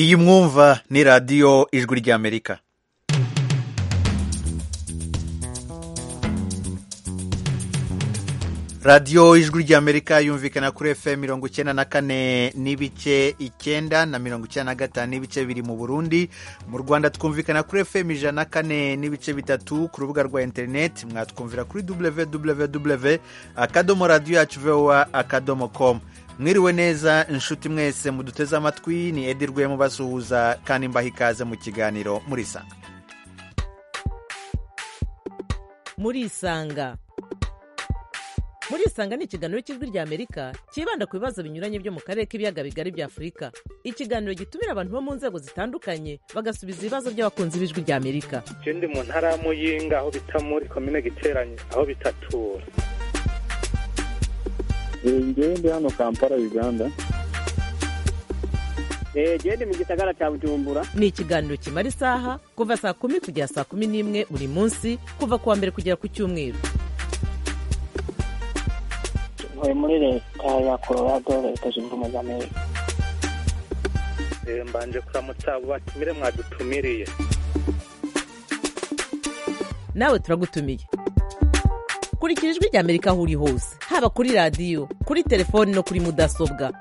iyi mwumva ni radiyo ijwi ry'amerika radiyo ijwi ry'amerika yumvikana kuri efe mirongo icyenda na kane n'ibice icyenda na mirongo icyenda na gatanu n'ibice biri mu burundi mu rwanda twumvikana kuri efe ijana na kane n'ibice bitatu ku rubuga rwa interineti mwatwumvira kuri www akadomo radiyo yacu vowa akadomo komu mwiriwe neza inshuti mwese muduteze amatwi ni edi rwemo basuhuza kandi mbaha ikaze mu kiganiro murisanga murisanga murisanga ni ikiganiro cy'ijwi ry'amerika cyibanda ku bibazo binyuranye byo mu karere k'ibiyaga bigari bya afurika ikiganiro gitumira abantu bo mu nzego zitandukanye bagasubiza ibibazo by'abakunzi b'ijwi ry'amerika ikindi mu ntara ya muyinga aho bita muri komine giteranye aho bitatura ngewe ndi hano kampala uganda ngewe ndi mu gisagara cya bujumbura ni ikiganiro kimara isaha kuva saa kumi kugera saa kumi n'imwe buri munsi kuva ku wa mbere kugera ku cyumweru ntuye muri leta ya colorado leta zunze ubumwe za amerika mbanje kuramutsa abo batumire mwadutumiriye nawe turagutumiye kurikira ijwi ry'amerika aho uri hose haba kuri radiyo kuri telefoni no kuri mudasobwa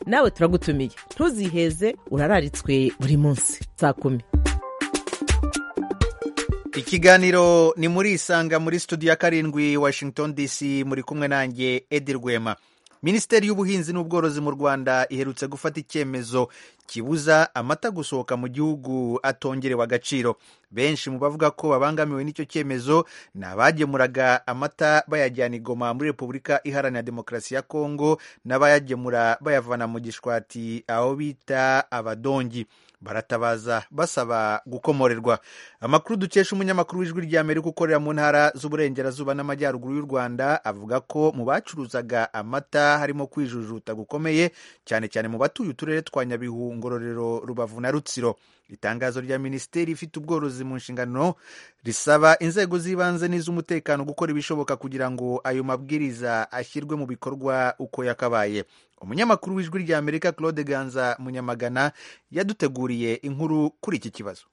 nawe turagutumiye ntuziheze urararitswe buri munsi saa kumi ikiganiro ni muri isanga muri studio ya karindwi washington dc muri kumwe nanjye edi rwema minisiteri y'ubuhinzi n'ubworozi mu rwanda iherutse gufata icyemezo kibuza amata gusohoka mu gihugu atongerewe agaciro benshi mu bavuga ko babangamiwe n'icyo cyemezo ni abagemuraga amata bayajyana igoma muri repubulika iharanira demokarasi ya kongo n'abayagemura bayavana mu gishwati aho bita abadongi baratabaza basaba gukomorerwa amakuru dukesha umunyamakuru w'ijwi ry'amerika ukorera mu ntara z'uburengerazuba n'amajyaruguru y'u rwanda avuga ko mu bacuruzaga amata harimo kwijujuta gukomeye cyane cyane mu batuye uturere twa nyabihu ngororero rubavu na rutsiro itangazo rya minisiteri ifite ubworozi mu nshingano risaba inzego z'ibanze n'iz'umutekano gukora ibishoboka kugira ngo ayo mabwiriza ashyirwe mu bikorwa uko yakabaye umunyamakuru w'ijwi ry'amerika claude ganza munyamagana yaduteguriye inkuru kuri iki kibazo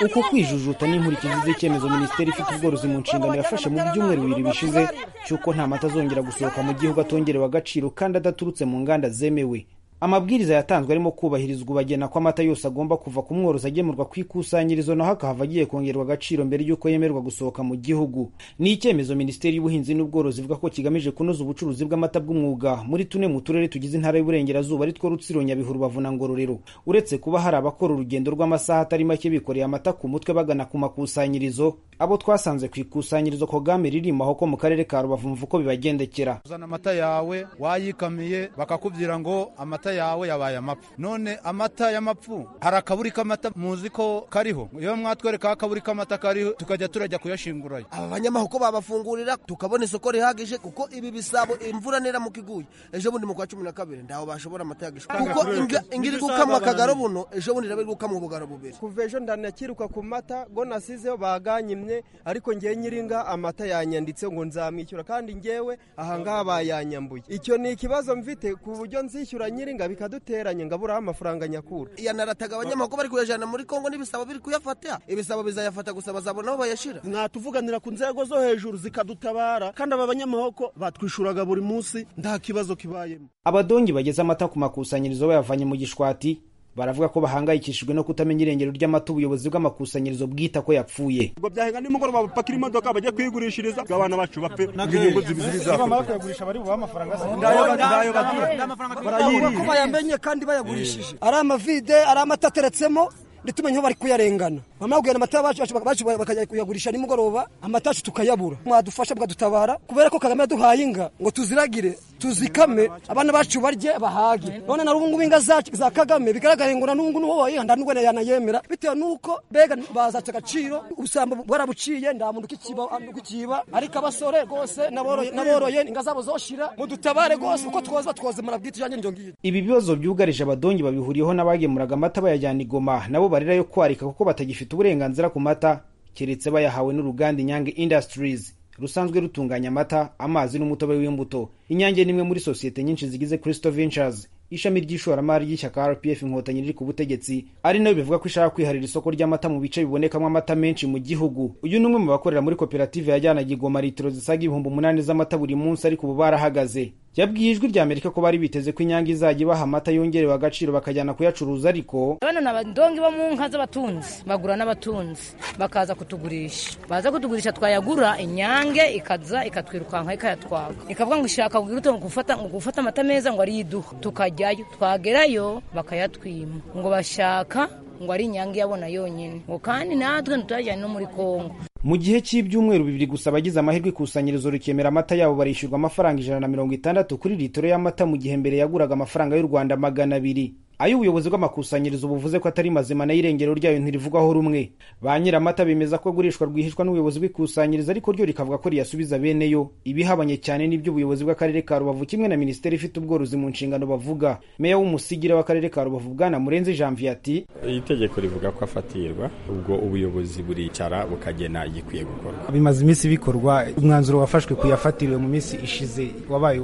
uko kwijujuta n'inkurikizi z'icyemezo minisiteri ifite ubworozi mu nshingano yafashe mu byumweru bibiri bishize cy'uko nta mata azongera gusohoka mu gihugu atongerewe agaciro kandi adaturutse mu nganda zemewe amabwiriza yatanzwe arimo kubahirizwa ubagena ko amata yose agomba kuva ku mworozi agemurwa ku ikusanyirizo naho akahava agiye kongerwa agaciro mbere y'uko yemererwa gusohoka mu gihugu ni icyemezo minisiteri y'ubuhinzi n'ubworozi ivuga ko kigamije kunoza ubucuruzi bw'amata bw'umwuga muri tune mu turere tugize intara y'uburengerazuba ari two rutsiro nyabihu rubavu na ngororero uretse kuba hari abakora urugendo rw'amasaha atari make bikoreye amata ku mutwe bagana ku makusanyirizo abo twasanze ku ikusanyirizo kogame ririmo aho ko mu karere ka rubavu mvu ko bibagendekera uzana amata yawe wayikamiye bakakubwira ngo amata yawe yabaye amapfu none amata y'amapfu hari akaburi k'amata muzi ko kariho iyo mwatwereka akaburi k'amata kariho tukajya turajya kuyashingurayo aba banyamahuko babafungurira tukabona isoko rihagije kuko ibi bisabo imvura neramuka iguye ejo bundi mu kwa cumi na kabiri ntaho bashobora amata yagishwa kuko ingira gukamwa akagaro buno ejo bundi iraba iri gukamwa ubugaro bubiri kuva ejo ndanakiruka ku mata ngo nasizeho baganyimye ariko ngewe nyiringa amata yanyanditse ngo nzamwishyura kandi ngewe ahangaha bayanyambuye icyo ni ikibazo mfite ku buryo nzishyura nyiringa bikaduteranya ngo aburaho amafaranga nyakura yanarataga abanyamakuru bari kuyajyana muri kongo n'ibisabo biri kuyafata ibisabo bizayafata gusa bazabona aho bayashyira mwatuvuganira ku nzego zo hejuru zikadutabara kandi aba banyamahoko batwishuraga buri munsi nta kibazo kibayemo abadongi bageze amata ku makusanyirizo bayavanye mu gishwati baravuga ko bahangayikishijwe no kutamenya irengero ry'amata ubuyobozi bw'amakusanyirizo bwita ko yapfuye ngo byahenga nimugoroba bapakira imodoka bajye kuyigurishiriza ngo abana bacu bapfe inyungu zibiziriza bamara kuyagurisha bari bubahe amafaranga ko bayamenye kandi bayagurishije ari amavide ari amata ateretsemo ntitumenye aho bari kuyarengana bamara kugurana amata bacu bakajya kuyagurisha nimugoroba amata yacu tukayabura mwadufasha bwadutabara kubera ko kagame yaduhaye inga ngo tuziragire tuzikame abana bacu barye bahage none na rubungu inga zacu za kagame bigaragara ngo na nungu nuwo wayihanda nubwo yanayemera bitewe nuko bega bazatse agaciro ubusambo bwarabuciye nta muntu ukikiba ukikiba ariko abasore rwose naboroye naboroye inga zabo zoshira mudutabare rwose uko twoza twoze murabwita ijanye njyo ngiyo ibi bibazo byugarije abadongi babihuriyeho n'abagemuraga amata bayajyana i Goma nabo barira yo kwarika kuko batagifite uburenganzira ku mata keretse bayahawe n'uruganda Inyange Industries rusanzwe rutunganya amata amazi n'umutobe w'imbuto inyange ni imwe muri sosiyete nyinshi zigize Crystal Ventures ishami ry'ishoramari ry'ishyaka rpf inkotanyi riri ku butegetsi ari nayo bivuga ko ishaka kwiharira isoko ry'amata mu bice bibonekamo amata menshi mu gihugu uyu ni umwe mu bakorera muri koperative yajyanaga igoma litiro zisaga ibihumbi umunani z'amata buri munsi ariko ubu barahagaze yabwiye ijwi rya amerika ko bari biteze ko inyange izajya ibaha amata yongerewe agaciro bakajyana kuyacuruza ariko bano ni abadongi bo mu nka z'abatunzi bagura n'abatunzi bakaza kutugurisha baza kutugurisha twayagura inyange ikaza ikatwirukanka ikayatwaga ikavuga ngo ishaka kugira gufata ngo gufata amata meza ngo ariyo iduha tukajyayo twagerayo bakayatwima ngo bashaka ngo ari inyange yabona yonyine ngo kandi natwe ntituyajyane no muri kongo mu gihe cy'ibyumweru bibiri gusa abagize amahirwe ikusanyirizo rikemera amata yabo barishyurwa amafaranga ijana na mirongo itandatu kuri litiro y'amata mu gihe mbere yaguraga amafaranga y'u rwanda magana abiri ayo ubuyobozi bw'amakusanyirizo buvuze ko atari mazima nayo irengero ryayo ntirivugwaho rumwe ba nyir'amata bemeza ko agurishwa rwihishwa n'ubuyobozi bw'ikusanyirizo ariko ryo rikavuga ko riyasubiza bene yo ibihabanye cyane n'ibyo ubuyobozi bw'akarere ka rubavu kimwe na minisiteri ifite ubworozi mu nshingano bavuga meya w'umusigira w'akarere ka rubavu bwana murenzi janvier ati iri tegeko rivuga ko afatirwa ubwo ubuyobozi buricara bukagena igikwiye gukorwa bimaze iminsi bikorwa umwanzuro wafashwe kuyafatiriwe mu minsi ishize wabaye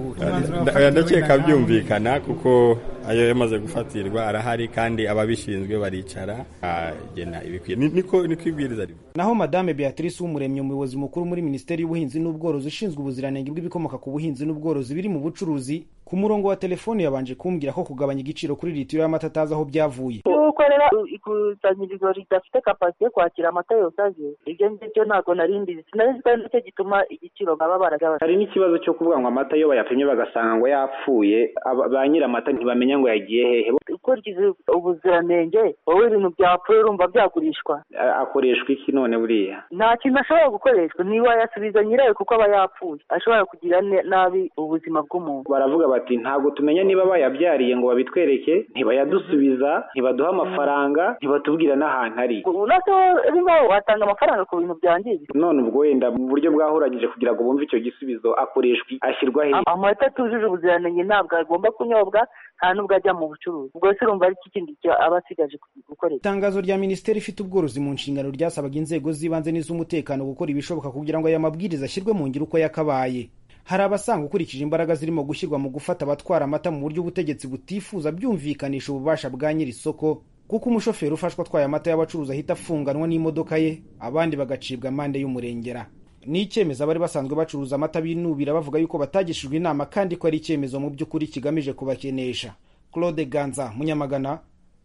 ndakeka byumvikana kuko ayo yamaze gufatirwa arahari kandi ababishinzwe baricara bagena ibikwiye niko niko ibwiriza rivuga naho madame beatrice w'umuremyi umuyobozi mukuru muri minisiteri y'ubuhinzi n'ubworozi ushinzwe ubuziranenge bw'ibikomoka ku buhinzi n'ubworozi biri mu bucuruzi ku murongo wa telefone yabanje kumbwira ko kugabanya igiciro kuri litiro y'amata atazi aho byavuye nuko rero ikusanyirizo ridafite kapasite yo kwakira amata yose aje ibyo ngibyo ntabwo nari mbizi sinari ko nicyo gituma igiciro baba baragabanya hari n'ikibazo cyo kuvuga ngo amata iyo bayapimye bagasanga ngo yapfuye ba nyir'amata ntibamenya ngo yagiye hehe ukurikiza ubuziranenge wowe ibintu byapfuye urumva byagurishwa akoreshwa iki none buriya nta kintu ashobora gukoreshwa niba yasubiza nyirayo kuko aba yapfuye ashobora kugira nabi ubuzima bw'umuntu baravuga bati ntabwo tumenya niba bayabyariye ngo babitwereke ntibayadusubiza ntibaduha amafaranga ntibatubwira n'ahantu ari natwe rero watanga amafaranga ku bintu byangiritse none ubwo wenda mu buryo bwahuragije kugira ngo bumve icyo gisubizo akoreshwa ashyirwa hehe amata atujuje ubuziranenge ntabwo agomba kunyobwa nta nubwo ajya mu bucuruzi ubwo se urumva ari kindi aba asigaje gukorera itangazo rya minisiteri ifite ubworozi mu nshingano ryasabaga inzego z'ibanze n'iz'umutekano gukora ibishoboka kugira ngo aya mabwiriza ashyirwe mu ngiro uko yakabaye hari abasanga ukurikije imbaraga zirimo gushyirwa mu gufata abatwara amata mu buryo ubutegetsi butifuza byumvikanisha ububasha bwa nyiri isoko kuko umushoferi ufashwa atwaye amata y'abacuruzi ahita afunganwa n'imodoka ye abandi bagacibwa amande y'umurengera ni icyemezo abari basanzwe bacuruza amata binubira bavuga yuko batagishijwe inama kandi ko ari icyemezo mu by'ukuri kigamije kubakenesha claude ganza munyamagana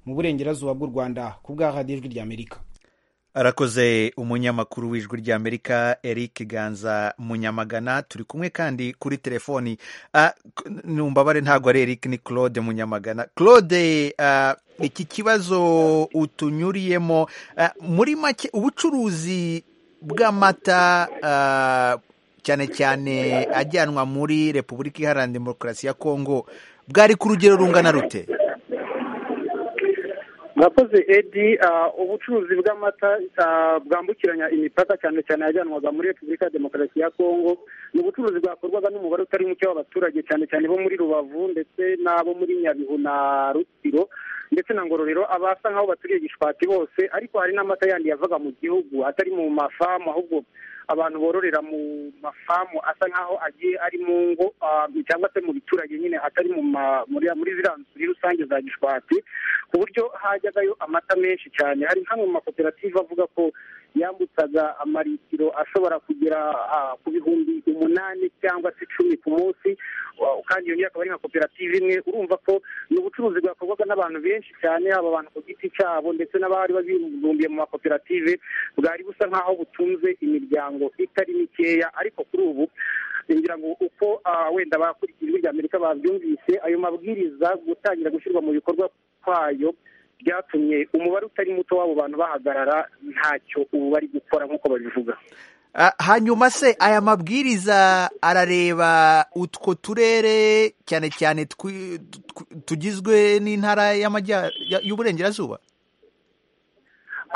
mu burengerazuba bw'u rwanda ku bw'ahadiyo ijwi ry'amerika arakoze umunyamakuru w'ijwi ry'amerika eric ganza munyamagana turi kumwe kandi kuri telefoni numbabare ntabwo ari eric ni claude munyamagana claude iki kibazo utunyuriyemo muri make ubucuruzi bw'amata cyane cyane ajyanwa muri repubulika iharanira demokarasi ya kongo bwari ku rugero rungana rute murakoze edi ubucuruzi bw'amata bwambukiranya imipaka cyane cyane yajyanwaga muri repubulika ya demokarasi ya kongo ni ubucuruzi bwakorwaga n'umubare utari muke w'abaturage cyane cyane bo muri rubavu ndetse n'abo muri nyabihu na rutsiro ndetse na ngororero abasa nk'aho baturiye gishwati bose ariko hari n'amata yandi yavaga mu gihugu atari mu mafamu ahubwo abantu bororera mu mafamu asa nk'aho agiye ari mu ngo cyangwa se mu biturage nyine atari muri ziriya nzu rusange za gishwati ku buryo hajyagayo amata menshi cyane hari nk'amwe mu makoperative avuga ko yambutsaga amaritiro ashobora kugera ku bihumbi umunani cyangwa se icumi ku munsi kandi iyo ngiyo akaba ari nka koperative imwe urumva ko ni ubucuruzi bwakorwaga n'abantu benshi cyane haba abantu ku giti cyabo ndetse n'abari babibumbiye mu makoperative bwari busa nk'aho butunze imiryango itari mikeya ariko kuri ubu ngira ngo uko wenda abakurikiye ijwi rya amerika babyumvise ayo mabwiriza gutangira gushyirwa mu bikorwa kwayo byatumye umubare utari muto w'abo bantu bahagarara ntacyo ubu bari gukora nk'uko babivuga hanyuma se aya mabwiriza arareba utwo turere cyane cyane twi- tw- tugizwe n'intara y'amajya- ya- y'uburengerazuba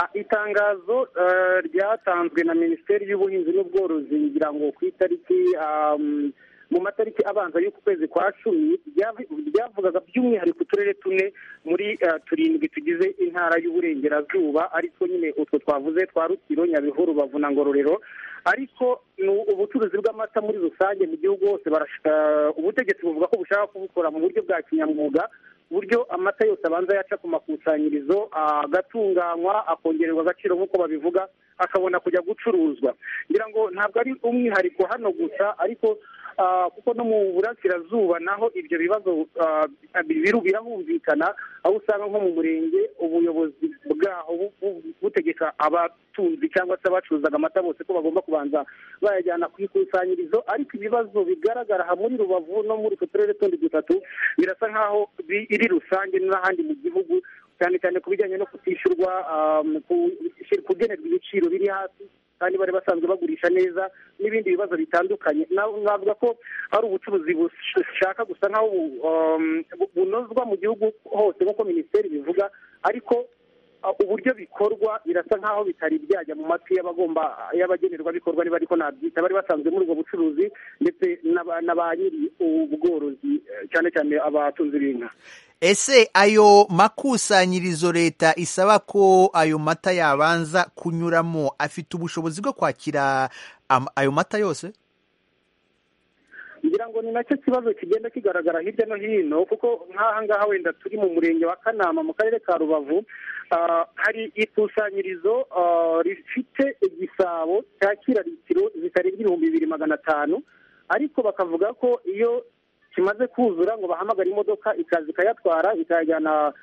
Ah, itangazo eh, ryatanzwe na minisiteri y'ubuhinzi n'ubworozi ngira ngo ku itariki ah, mm, mu matariki abanza y'uku kwezi kwa cumi ryavi- ryavugaga by'umwihariko uturere tune muri eh, turindwi tugize intara y'uburengerazuba ariko nyine utwo twavuze twa rukiro nyabihu rubavu na ngororero ariko ni ubucuruzi bw'amata muri rusange mu gihugu hose barashaka ubutegetsi buvuga ko bushaka kubukora mu buryo bwa kinyamwuga uburyo amata yose abanza yaca ku makusanyirizo agatunganywa akongererwa agaciro nk'uko babivuga akabona kujya gucuruzwa ngira ngo ntabwo ari umwihariko hano gusa ariko ah, kuko no mu burasirazuba naho ibyo bibazo ah, biru- birahumvikana aho usanga nko mu murenge ubuyobozi bwaho bu- bu- butegeka abatunzi cyangwa se abacuruzaga amata bose ko bagomba kubanza bayajyana ku ikusanyirizo ariko ibibazo bigaragara aha muri rubavu no muri utwo turere tundi dutatu birasa nk'aho biri rusange n'ahandi mu gihugu cyane cyane ku bijyanye no kutishyurwa um, ku- kugenerwa ibiciro biri hasi kandi bari basanzwe bagurisha neza n'ibindi bibazo bitandukanye Na- navuga ko hari ubucuruzi bushaka gusa nk'aho bu- um, bu- bunozwa mu gihugu hose nk'uko minisiteri bivuga ariko uh, uburyo bikorwa birasa nk'aho bitari byajya mu matwi y'abagomba y'abagenerwa bikorwa niba ariko nabyita bari basanzwe muri ubwo bucuruzi ndetse n'aba- na ba nyiri ubworozi eh, cyane cyane abatunzi b'inka ese ayo makusanyirizo leta isaba ko ayo mata yabanza kunyuramo afite ubushobozi bwo kwakira am- ayo mata yose ngira ngo ni nacyo kibazo kigenda kigaragara hirya no hino kuko nk'aha ngaha wenda turi mu murenge wa kanama mu karere ka rubavu ah, hari ikusanyirizo ah, rifite igisabo cyakira litiro zitarenga ibihumbi bibiri magana atanu ariko bakavuga ko iyo kimaze kuzura ngo bahamagare imodoka ikaza ikayatwara ikayajyana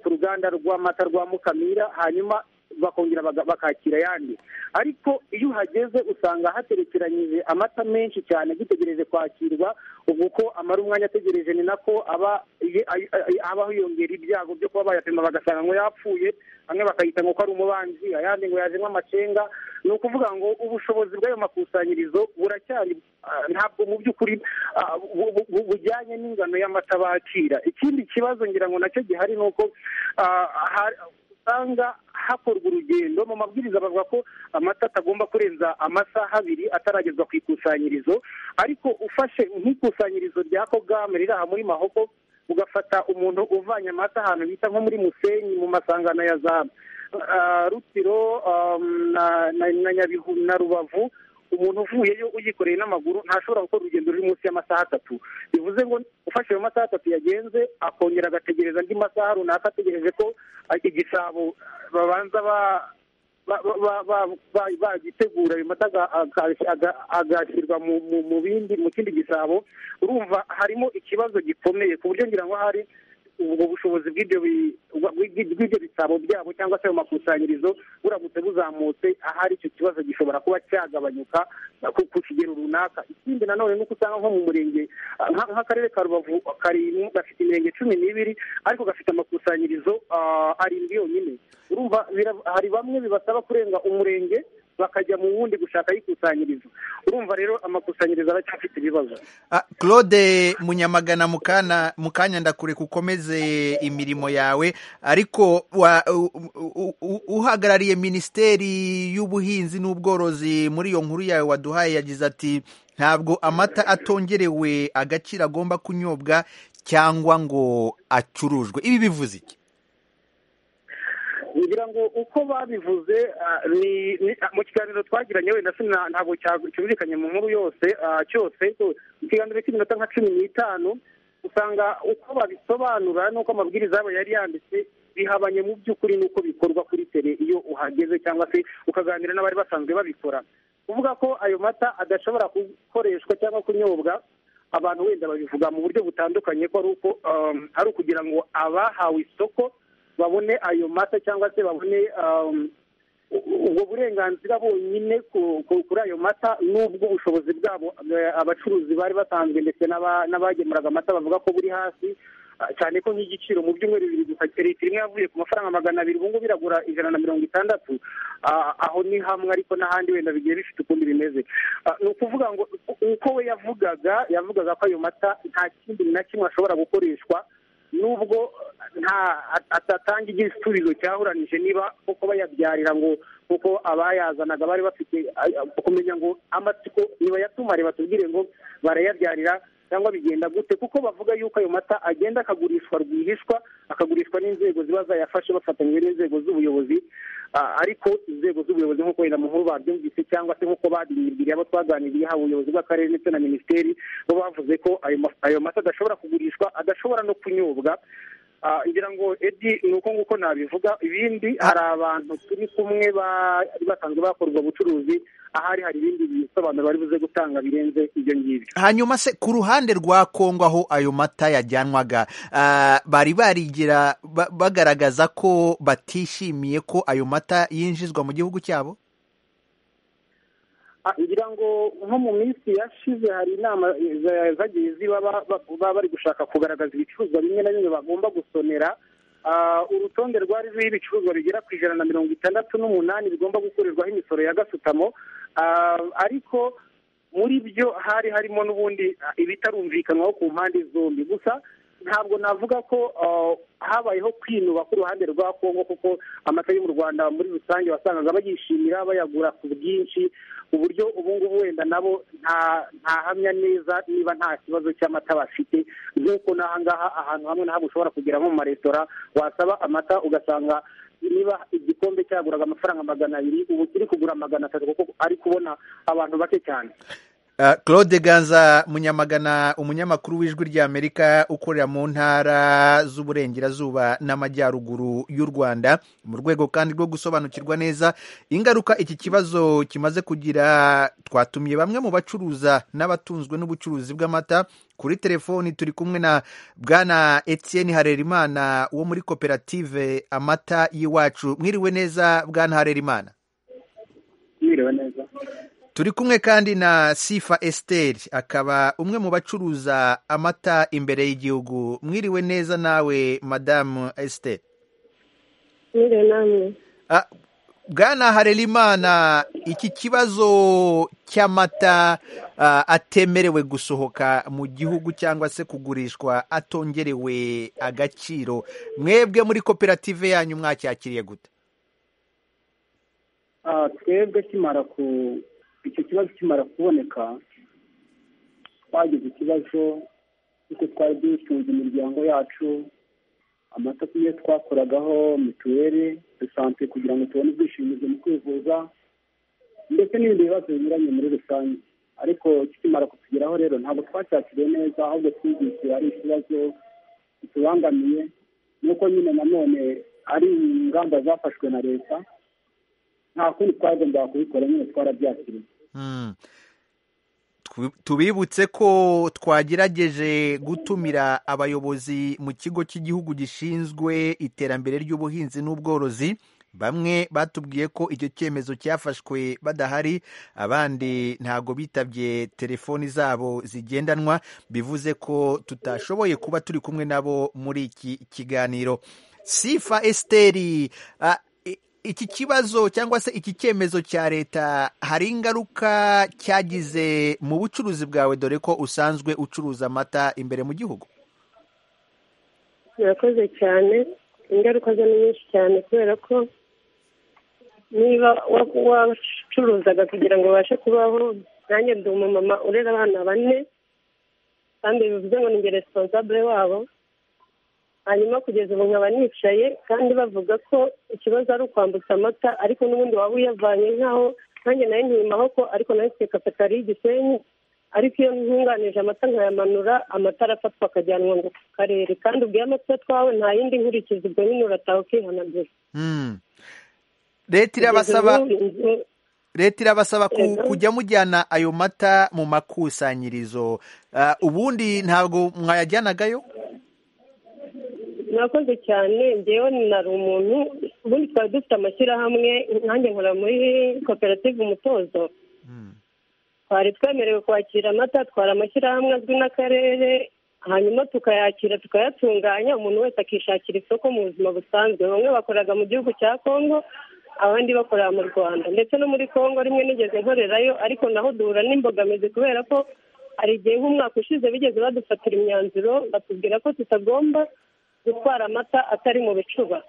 ku ruganda rw'amata rwa mukamira hanyuma bakongera baga- bakakira ayandi ariko iyo uhageze usanga haterekeranyije amata menshi cyane agitegereje kwakirwa ubwo uko amara umwanya ategereje ni nako aba ye- ay- ay- aba hiyongera ibyago byo kuba bayapima bagasanga ngo yapfuye amwe bakayita ngo ko ari umubanzi ayandi ngo yajemo amacenga ni ukuvuga ngo ubushobozi bw'ayo makusanyirizo buracyari ah, ntabwo mu by'ukuri ah, bu- bu- bu- bujyanye n'ingano y'amata bakira ikindi kibazo ngira ngo nacyo gihari ni uko ah, ha- usanga hakorwa urugendo mu mabwiriza bavuga ko amata atagomba kurenza amasaha abiri ataragezwa ku ikusanyirizo ariko ufashe nk'ikusanyirizo rya kogame riri aha muri mahoko ugafata umuntu uvanye amata ahantu bita nko muri musenyi mu masangano ya za ah, rutiro ah, na- na- na nyabihu na rubavu umuntu uvuyeyo uyikoreye n'amaguru ntashobora gukora urugendo ruri munsi y'amasaha atatu bivuze ngo ufashe ayo masaha atatu yagenze akongera agategereza andi masaha runaka ategereje ko ah, igisabo ah, babanza ba- ba- ba- ba- ba- ba- bagitegura ayo mata aga- aga- aga- agashyirwa mu- mu- mu bindi mu kindi gisabo urumva harimo ikibazo gikomeye ku buryo ngira ngo hari ubwo bushobozi bw'ibyo bi- bw'ibyo bw'ibyo bisabo byabo cyangwa se ayo makusanyirizo buramutse buzamutse ahari icyo kibazo gishobora kuba cyagabanyuka ku- ku kigero runaka ikindi nanone nuko usanga nko mu murenge ah, nka- nk'akarere ka rubavu kari mu- gafite imirenge cumi n'ibiri ariko gafite amakusanyirizo ah, arindwi yonyine urumva bira- hari bamwe bibasaba kurenga umurenge bakajya mu wundi gushaka ayikusanyirizo urumva rero amakusanyirizo aracyafite ibibazo Ah, claude munyamagana mukana mukanya ndakureka ukomeze imirimo yawe ariko wa- u- u- u- uhagarariye minisiteri y'ubuhinzi n'ubworozi muri iyo nkuru yawe waduhaye yagize ati ntabwo amata atongerewe agaciro agomba kunyobwa cyangwa ngo acurujwe ibi bivuze iki ngira ngo uko babivuze ah, ni ni- ah, mu kiganiro twagiranye wenda sina- ntabwo cya- cyumvikanye mu nkuru yose ah, cyose so, mu kiganiro cy'iminota nka cumi n'itanu usanga uko babisobanura n'uko amabwiriza yabo yari yanditse bihabanye mu by'ukuri n'uko bikorwa kuri tere iyo uhageze cyangwa se ukaganira n'abari basanzwe babikora kuvuga ko ayo mata adashobora gukoreshwa cyangwa kunyobwa abantu wenda babivuga mu buryo butandukanye ko ari uko um, ari ukugira ngo abahawe isoko babone ayo mata cyangwa se babone um, ubwo burenganzira bonyine ku- ku- kuri ayo mata n'ubwo ubushobozi bwabo eh, abacuruzi bari basanzwe ndetse n'aba- n'abagemuraga amata bavuga ko buri hasi cyane ko nk'igiciro mu byumweru bibiri gusa litiro imwe yavuye ku mafaranga magana abiri ubu ngubu iragura ijana na mirongo itandatu aho ni hamwe ariko n'ahandi wenda bigiye bifite ukuntu bimeze ni ukuvuga ngo uko we yavugaga yavugaga ko ayo mata nta kindi na kimwe ashobora gukoreshwa nubwo nta atatanga igisubizo cyahuranije niba kuko bayabyarira ngo kuko abayazanaga bari bafite kumenya ngo amatsiko nibayatumare batubwire ngo barayabyarira cyangwa bigenda gute kuko bavuga yuko ayo mata agenda akagurishwa rwihishwa akagurishwa n'inzego ziba zayafashe bafatanyije n'inzego z'ubuyobozi ariko inzego z'ubuyobozi nk'uko wenda mu nkuru babyumvise cyangwa se nk'uko badinibwiriye abo twaganiriye haba ubuyobozi bw'akarere ndetse na minisiteri bo bavuze ko ayo mata adashobora kugurishwa adashobora no kunyobwa ngira ngo edi ni uko nguko nabivuga ibindi hari abantu turi kumwe bari basanzwe bakorwa ubucuruzi ahari hari ibindi bisobanuro bari buze gutanga birenze ibyo ngibyo hanyuma se ku ruhande rwa kongo aho ayo mata yajyanwaga bari barigira bagaragaza ko batishimiye ko ayo mata yinjizwa mu gihugu cyabo ngira ngo nko mu minsi yashize hari inama zagiye ziba baba bari gushaka kugaragaza ibicuruzwa bimwe na bimwe bagomba gusonera urutonde rwari ruriho ibicuruzwa bigera ku ijana na mirongo itandatu n'umunani bigomba gukorerwaho imisoro ya gasutamo ariko muri byo hari harimo n'ubundi ibitarumvikanwaho ku mpande zombi gusa ntabwo navuga ko habayeho kwinuba ku ruhande rwa kongo kuko amata yo mu rwanda muri rusange wasangaga bayishimira bayagura ku bwinshi uburyo ubu ngubu wenda nabo ntahamya neza niba nta kibazo cy'amata bafite nk'uko n'ahangaha ahantu hamwe na hamwe ushobora kugera nko mu maresitora wasaba amata ugasanga niba igikombe cyaguraga amafaranga magana abiri ubu kiri kugura magana atatu kuko ari kubona abantu bake cyane claude ganza munyamagana umunyamakuru w'ijwi ry'amerika ukorera mu ntara z'uburengerazuba n'amajyaruguru y'u rwanda mu rwego kandi rwo gusobanukirwa neza ingaruka iki kibazo kimaze kugira twatumiye bamwe mu bacuruza n'abatunzwe n'ubucuruzi bw'amata kuri telefoni turi kumwe na bwana etienne harerimana wo muri koperative amata y'iwacu mwiriwe neza bwana harerimana mwiriwe neza turi kumwe kandi na sifa esiteri akaba umwe mu bacuruza amata imbere y'igihugu mwiriwe neza nawe madamu esiteri mwiriwe nawe bwana harerimana iki kibazo cy'amata atemerewe gusohoka mu gihugu cyangwa se kugurishwa atongerewe agaciro mwebwe muri koperative yanyu mwacyakiriye gute twebwe kimara ku icyo kibazo kimara kuboneka twagize ikibazo kuko twari dutunze imiryango yacu amata tugiye twakoragaho mituweli dusante kugira ngo tubone ubwishingizi mu kwivuza ndetse n'ibindi bibazo binyuranye muri rusange ariko kikimara kutugeraho rero ntabwo twacyakiriye neza ahubwo twigishije ari ikibazo kitubangamiye nuko nyine nanone ari ingamba zafashwe na leta nta kundi twagombaga kubikora nyine twarabyakiriye tubibutse ko twagerageje gutumira abayobozi mu kigo cy'igihugu gishinzwe iterambere ry'ubuhinzi n'ubworozi bamwe batubwiye ko icyo cyemezo cyafashwe badahari abandi ntago bitabye telefoni zabo zigendanwa bivuze ko tutashoboye kuba turi kumwe nabo muri iki kiganiro sifa esiteri iki kibazo cyangwa se iki cyemezo cya leta hari ingaruka cyagize mu bucuruzi bwawe dore ko usanzwe ucuruza amata imbere mu gihugu birakoze cyane ingaruka zo ni nyinshi cyane kubera ko niba wacuruzaga kugira ngo ubashe kubaho nanjye ndi umumama urera abana bane kandi bivuze ngo ni responsable wabo hanyuma kugeza ubu nkaba nicaye kandi bavuga ko ikibazo ari ukwambutsa amata ariko n'ubundi waba uyavanye nk'aho nanjye nayo ntiyimaho ko ariko nayo mfite kapitari y'igisenyi ariko iyo ntunganije amata nkayamanura amata arafatwa akajyanwa ngo ku karere kandi ubwo amata twawe nta yindi nkurikizi ubwo nyine urataha ukihanagura leta irabasaba leta irabasaba kujya mujyana ayo mata mu makusanyirizo ubundi ntabwo mwayajyanagayo mwakoze cyane ngewe nari umuntu ubundi twari dufite amashyirahamwe nanjye nkora muri koperative umutozo twari twemerewe kwakira amata twari amashyirahamwe azwi n'akarere hanyuma tukayakira tukayatunganya umuntu wese akishakira isoko mu buzima busanzwe bamwe bakoraga mu gihugu cya kongo abandi bakorera mu rwanda ndetse no muri kongo rimwe nigeze nkorerayo ariko naho duhura n'imbogamizi kubera ko hari igihe nk'umwaka ushize bigeze badufatira imyanzuro batubwira ko tutagomba gutwara amata atari mu bicuba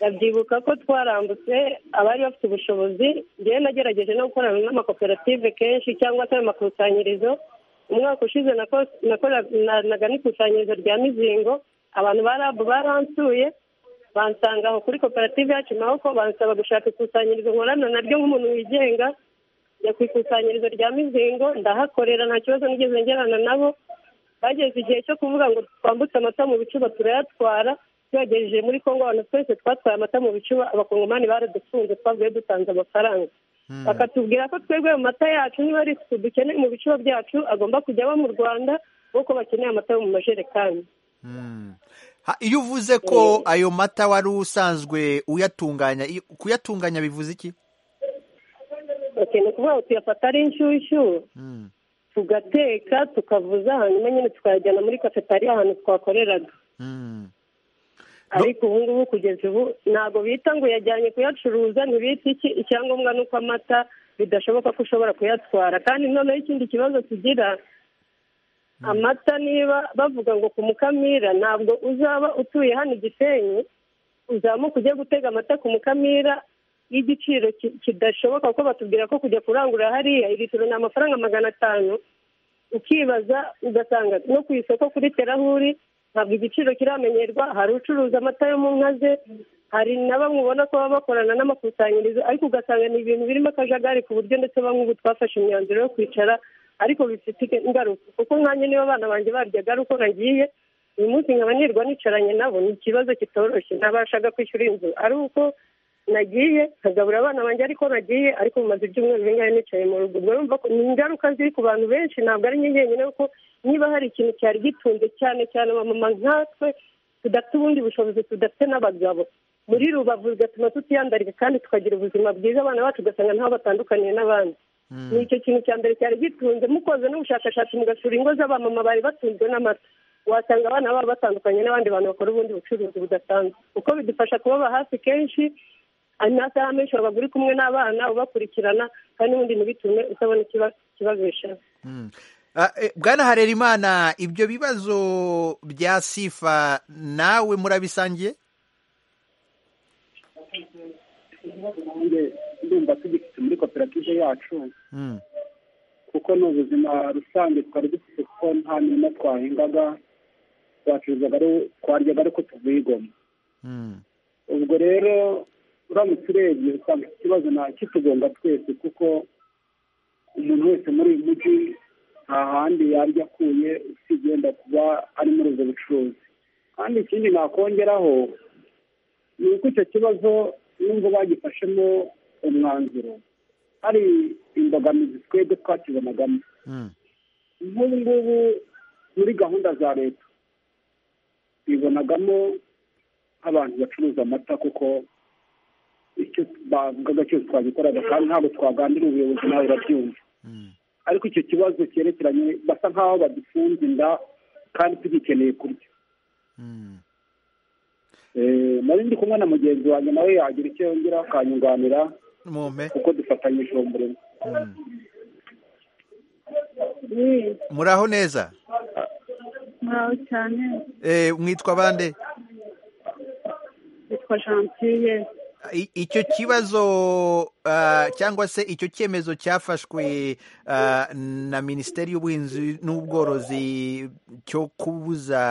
ndabyibuka ko twarambutse abari bafite ubushobozi ngewe nagerageje no gukorana n'amakoperative kenshi cyangwa se amakusanyirizo umwaka ushize nakoranaga n'ikusanyirizo rya mizingo abantu ba rabu baransuye bansanga aho kuri koperative yacu maboko bansaba gushaka ikusanyirizo nkorana naryo nk'umuntu wigenga njya ku ikusanyirizo rya mizingo ndahakorera nta kibazo nigeze ngerana nabo bageze igihe cyo kuvuga ngo twambutse amata mu bicuba turayatwara tuyagejeje muri kongo abantu twese twatwaye amata mu bicuba abakongomani baradufunze twavuye dutanze amafaranga bakatubwira ko twebwe mu mata yacu niba ari isuku dukeneye mu bicuba byacu agomba kujya aba mu rwanda kuko bakeneye amata mu majerekani iyo uvuze ko ayo mata wari usanzwe uyatunganya kuyatunganya bivuze iki ni ukuvuga ngo tuyafata ari inshyushyu tugateka tukavuza hanyuma nyine tukayajyana muri cafetariya ahantu twakoreraga ariko ubu ngubu kugeza ubu ntabwo bita ngo yajyanye kuyacuruza ntibita iki icyangombwa ni uko amata bidashoboka ko ushobora kuyatwara kandi noneho ikindi kibazo tugira amata niba bavuga ngo ku mukamira ntabwo uzaba utuye hano igisenyi uzamuka ujye gutega amata ku mukamira y'igiciro kidashoboka kuko batubwira ko kujya kurangura hariya litiro ni amafaranga magana atanu ukibaza ugasanga no ku isoko kuri terahuri ntabwo igiciro kiramenyerwa hari ucuruza amata yo mu nka ze hari na bamwe ubona ko baba bakorana n'amakusanyirizo ariko ugasanga ni ibintu birimo akajagari ku buryo ndetse bamwe ubu twafashe imyanzuro yo kwicara ariko bifite ingaruka kuko nkanjye niba abana banjye baryaga ari uko nagiye uyu munsi nkaba nirwa nicaranye nabo ni ikibazo kitoroshye ntabashaga kwishyura inzu ari uko nagiye nkagaburira abana banjye ariko nagiye ariko mumaze ibyumweru bingahe nicaye mu rugo ubwo urumva ko ni ingaruka ziri ku bantu benshi ntabwo ari nyenyine kuko niba hari ikintu cyari gitunze cyane cyane abamama nkatwe tudafite ubundi bushobozi tudafite n'abagabo muri rubavu bigatuma tutiyandarika kandi tukagira ubuzima bwiza abana bacu ugasanga ntaho batandukaniye n'abandi ni icyo kintu cya mbere cyari gitunze mukoze n'ubushakashatsi mugasura ingo z'abamama bari batunzwe n'amata wasanga abana baba batandukanye n'abandi bantu bakora ubundi bucuruzi budasanzwe kuko bidufasha kubaba hafi kenshi amasaha menshi waba uri kumwe n'abana ubakurikirana kandi n'ubundi ntibitume utabona ikibazo bishaje bwana harerimana ibyo bibazo bya sifa nawe murabisangiye ndumva tugifite muri koperative yacu kuko ni ubuzima rusange twari dufite kuko nta mirima twahingaga twacuruzaga twaryaga ariko tuvuyigoma ubwo rero uramutse urebye usanga iki kibazo kitugonga twese kuko umuntu wese muri uyu mujyi nta handi yaryo akuye usibye kuba ari muri ubwo bucuruzi kandi ikindi nakongeraho ni uko icyo kibazo nubwo bagifashemo umwanzuro hari imbogamizi twebwe twakibonagamo nk'ubu ngubu muri gahunda za leta bibonagamo nk'abantu bacuruza amata kuko icyo bavugaga cyose twagikoraga kandi ntabwo twagandira ubuyobozi nawe urabyumva ariko icyo kibazo cyerekeranye basa nk'aho badufunze inda kandi tugikeneye kurya nari ndi kumwe na mugenzi wanjye nawe yagira icyo yongera akanyunganira kuko dufatanyije uwo murimo muraho neza muraho cyane mwitwa bande yitwa gentille icyo kibazo cyangwa se icyo cyemezo cyafashwe na minisiteri y'ubuhinzi n'ubworozi cyo kubuza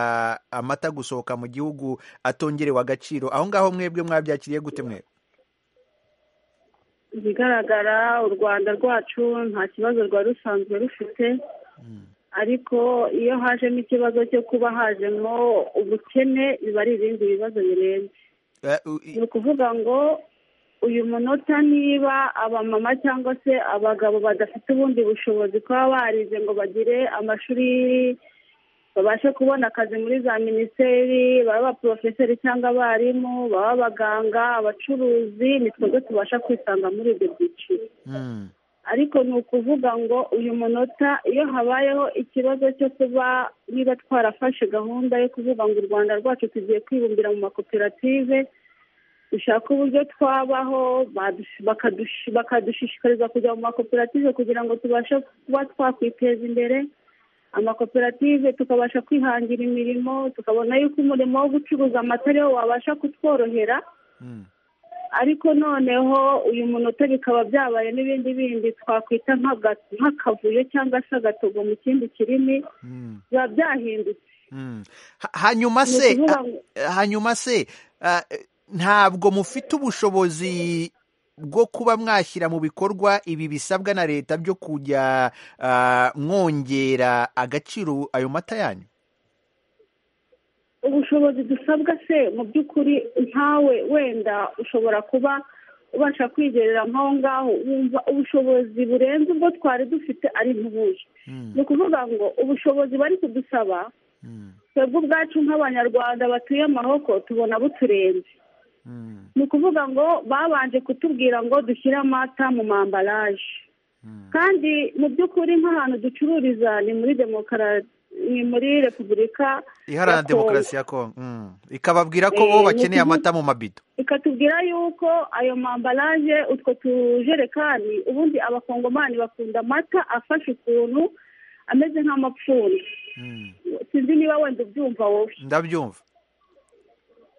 amata gusohoka mu gihugu atongerewe agaciro aho ngaho mwebwe mwabyakiriye gute mwe ikigaragara u rwanda rwacu nta kibazo rwari rusanzwe rufite ariko iyo hajemo ikibazo cyo kuba hajemo ubukene biba ari ibindi bibazo birenze ni ukuvuga ngo uyu munota niba abamama cyangwa se abagabo badafite ubundi bushobozi kuba barize ngo bagire amashuri babashe kubona akazi muri za minisiteri baba abaporofeseri cyangwa abarimu baba abaganga abacuruzi ni twebwe tubasha kwisanga muri ibyo byiciro ariko ni ukuvuga ngo uyu munota iyo habayeho ikibazo cyo kuba niba twarafashe gahunda yo kuvuga ngo u rwanda rwacu tugiye kwibumbira mu makoperative dushaka uburyo twabaho badus- bakadush- bakadushishikariza kujya mu makoperative kugira ngo tubashe kuba twakwiteza imbere amakoperative tukabasha kwihangira imirimo tukabona yuko umurimo wo gucuruza amata ariwo wabasha kutworohera ariko noneho uyu munota bikaba byabaye n'ibindi bindi twakwita nk'aga- nk'akavuyo cyangwa se agatogo mu kindi kirimi biba byahindutse Mm. Ha- hanyuma se Ni ukuvuga ah, hanyuma se ah, ntabwo mufite ubushobozi bwo kuba mwashyira mu bikorwa ibi bisabwa na leta byo kujya ah, mwongera agaciro ayo mata yanyu ubushobozi dusabwa se mu by'ukuri ntawe wenda ushobora kuba ubasha kwigerera nk'aho ngaho wumva ubushobozi burenze ubwo twari dufite ari ntibuje ni ukuvuga ngo ubushobozi bari kudusaba twebwe ubwacu nk'abanyarwanda batuye amahoko tubona buturenze ni ukuvuga ngo babanje kutubwira ngo dushyire amata mu mambaraje kandi mu by'ukuri nk'ahantu ducururiza ni muri demokarasi ni muri repubulika ya iharanira Kongo. demokarasi ya kongo Mm. ikababwira ko Eh, bo ni bakeneye ukuvuga- amata mu mabido ikatubwira yuko ayo mambaraje utwo tujerekani ubundi abakongomani bakunda amata afashe ukuntu ameze nk'amapfundo sinzi niba wenda ubyumva wowe ndabyumva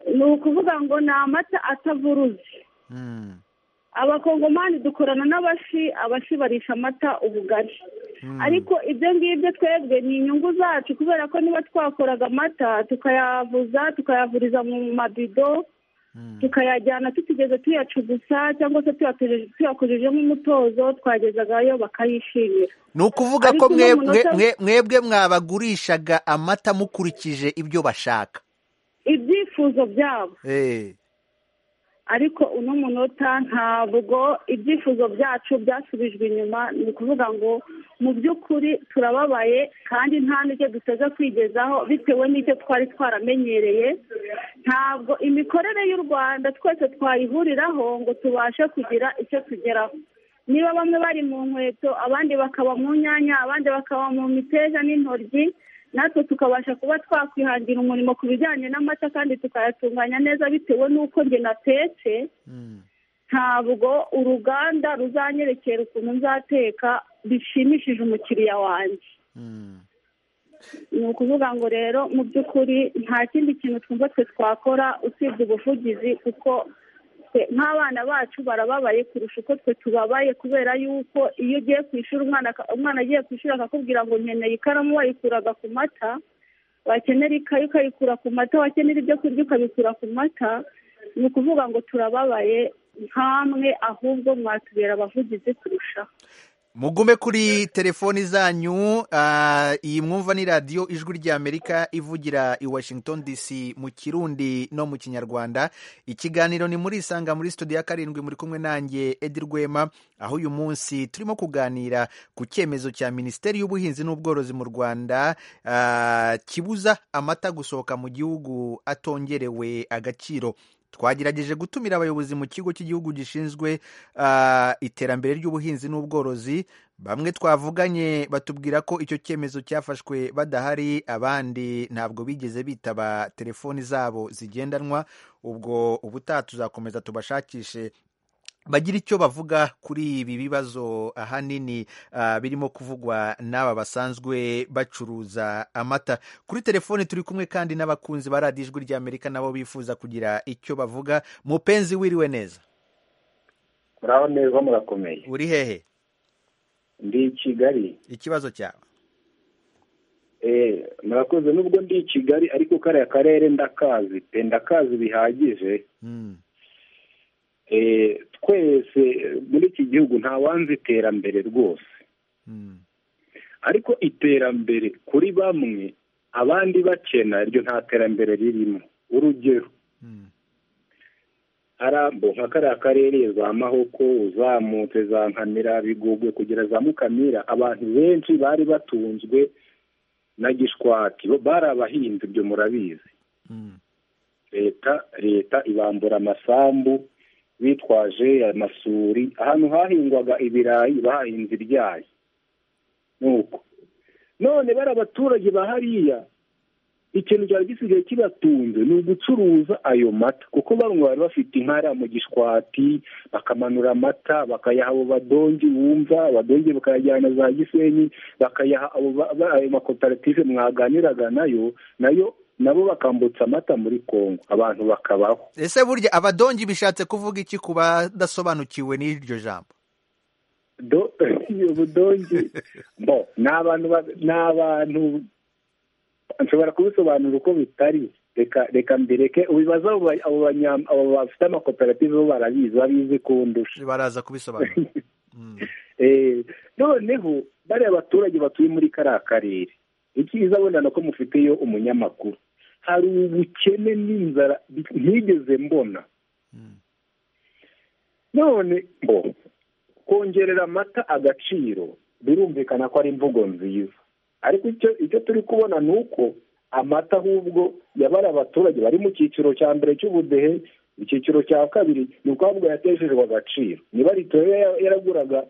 ni ukuvuga ngo ni amata atavuruze Mm. abakongomani dukorana n'abashi abashi barisha amata ubugari ariko ibyo ngibyo twebwe ni inyungu zacu kubera ko niba twakoraga amata tukayavuza tukayavuriza mu mabido tukayajyana tutigeze tuyacugusa cyangwa se tuyateje- tuyakujijemo umutozo twagezagayo bakayishimira ni ukuvuga Ariko ko uno mwe- mwe- munota- mwe- mwebwe mwabagurishaga amata mukurikije ibyo bashaka ibyifuzo byabo Eh. ariko uno munota ntabwo ibyifuzo byacu byasubijwe inyuma ni ukuvuga ngo mu by'ukuri turababaye kandi nta n'icyo duteze kwigezaho bitewe n'icyo twari twaramenyereye ntabwo imikorere y'u rwanda twese twayihuriraho ngo tubashe kugira icyo tugeraho niba bamwe bari mu nkweto abandi bakaba mu nyanya abandi bakaba mu miteja n'intoryi natwe tukabasha kuba twakwihangira umurimo ku bijyanye n'amata kandi tukayatunganya neza bitewe n'uko njye natetse ntabwo uruganda ruzanyerekera ukuntu nzateka bishimishije umukiriya wanjye ni ukuvuga ngo rero mu by'ukuri nta kindi kintu twumva twe twakora usibye ubuvugizi kuko twe nk'abana bacu barababaye kurusha uko twe tubabaye kubera yuko iyo ugiye ku ishuri umwana aka- umwana agiye ku ishuri akakubwira ngo nkeneye ikaramu wayikuraga ku mata wakenera ikayi ukayikura ku mata wakenera ibyo kurya ukabikura ku mata ni ukuvuga ngo turababaye nkamwe ahubwo mwatubera abavugizi kurushaho mugume kuri telefoni zanyu ah, iyi mwumva ni radiyo ijwi ry'amerika ivugira i washington dc mu kirundi no mu kinyarwanda ikiganiro ni muri isanga muri studio ya karindwi muri kumwe nanjye edi rwema aho uyu munsi turimo kuganira ku cyemezo cya minisiteri y'ubuhinzi n'ubworozi mu rwanda ah, kibuza amata gusohoka mu gihugu atongerewe agaciro twagerageje gutumira abayobozi mu kigo cy'igihugu gishinzwe ah, iterambere ry'ubuhinzi n'ubworozi bamwe twavuganye batubwira ko icyo cyemezo cyafashwe badahari abandi ntabwo bigeze bitaba telefoni zabo zigendanwa ubwo ubutaha tuzakomeza tubashakishe bagira icyo bavuga kuri ibi bibazo ahanini ah, birimo kuvugwa n'aba basanzwe bacuruza amata kuri telefoni turi kumwe kandi n'abakunzi ba radiyo ijwi ry'amerika nabo bifuza kugira icyo bavuga mupenzi wiriwe neza muraho neza murakomeye uri hehe ndi i kigali ikibazo cyawe eh murakoze nubwo ndi i kigali ariko kariya karere ndakazi pe ndakazi bihagije eh twese eh, muri iki gihugu nta wanzi iterambere rwose ariko iterambere kuri bamwe abandi bakena iryo nta terambere ririmo urugero arambo nka kariya karere za mahoko uzamutse za nkamira bigogwe kugera za mukamira abantu benshi bari batunzwe na gishwati bo bari abahinzi ibyo murabizi leta leta ibambura amasambu bitwaje amasuri ahantu hahingwaga ibirayi bahahinze ibyayi nuko none bari abaturage ba hariya ikintu cyari gisigaye kibatunze ni ugucuruza ayo mata kuko bamwe bari bafite inkara mu gishwati bakamanura amata bakayaha abo badongi wumva abadongi bakayajyana za gisenyi bakayaha abo ayo makoperative mwaganiraga nayo nayo nabo bakambutsa amata muri kongo abantu bakabaho ese burya abadongi bishatse kuvuga iki ku badasobanukiwe n'iryo jambo ubudongi bo ni abantu ni abantu nshobora kubisobanura uko bitari reka reka mbireke ubibaza abo bafite amakoperative bo barabizi babizi kundusha baraza kubisobanura noneho bariya baturage batuye muri kariya karere icyiza abona ko mufiteyo umunyamakuru hari ubukene n'inzara ntigeze mbona none bo kongerera amata agaciro birumvikana ko ari imvugo nziza ariko icyo turi kubona ni uko amata ahubwo yabara abaturage bari mu cyiciro cya mbere cy'ubudehe icyiciro cya kabiri ni ukuvuga yateshejwe agaciro niba ritoya yaraguraga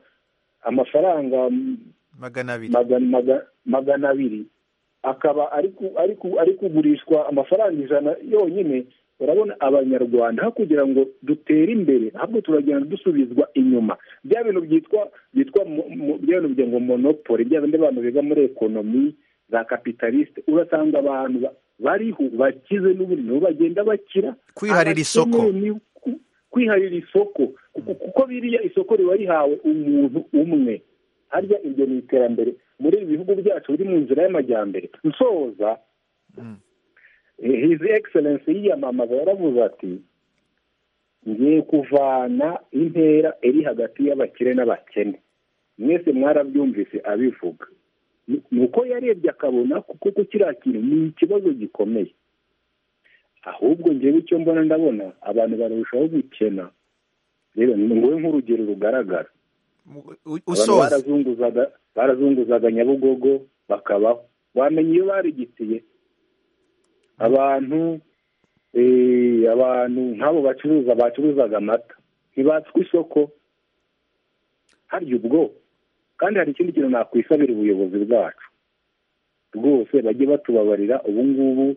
amafaranga magana abiri akaba ari kugurishwa amafaranga ijana yonyine urabona abanyarwanda aho kugira ngo dutere imbere ahubwo turagenda dusubizwa inyuma bya bintu byitwa byitwa bya bintu bigira ngo monopoli bya bindi abantu biga muri ekonomi za kapitalisite urasanga abantu bariho bakize n'uburyo nibo bagenda bakira kwiharira isoko kwiharira isoko kuko biriya isoko riba rihawe umuntu umwe harya iryo ni iterambere muri ibi bihugu byacu biri mu nzira y'amajyambere nsoza hizi egiserensi yiyamamaza yaravuze ati ngiye kuvana intera iri hagati y'abakire n'abakene mwese mwarabyumvise abivuga ni uko yarebye akabona kuko kiriya kintu ni ikibazo gikomeye ahubwo ngewe icyo mbona ndabona abantu barushaho gukena rero ni ngombwa nk'urugero rugaragara barazunguzaga nyabugogo bakabaho wamenya iyo barigitiye abantu abantu nk'abo bacuruza bacuruzaga amata ntibatswe isoko harya ubwo kandi hari ikindi kintu nakwisabira ubuyobozi bwacu rwose bajye batubabarira ubu ngubu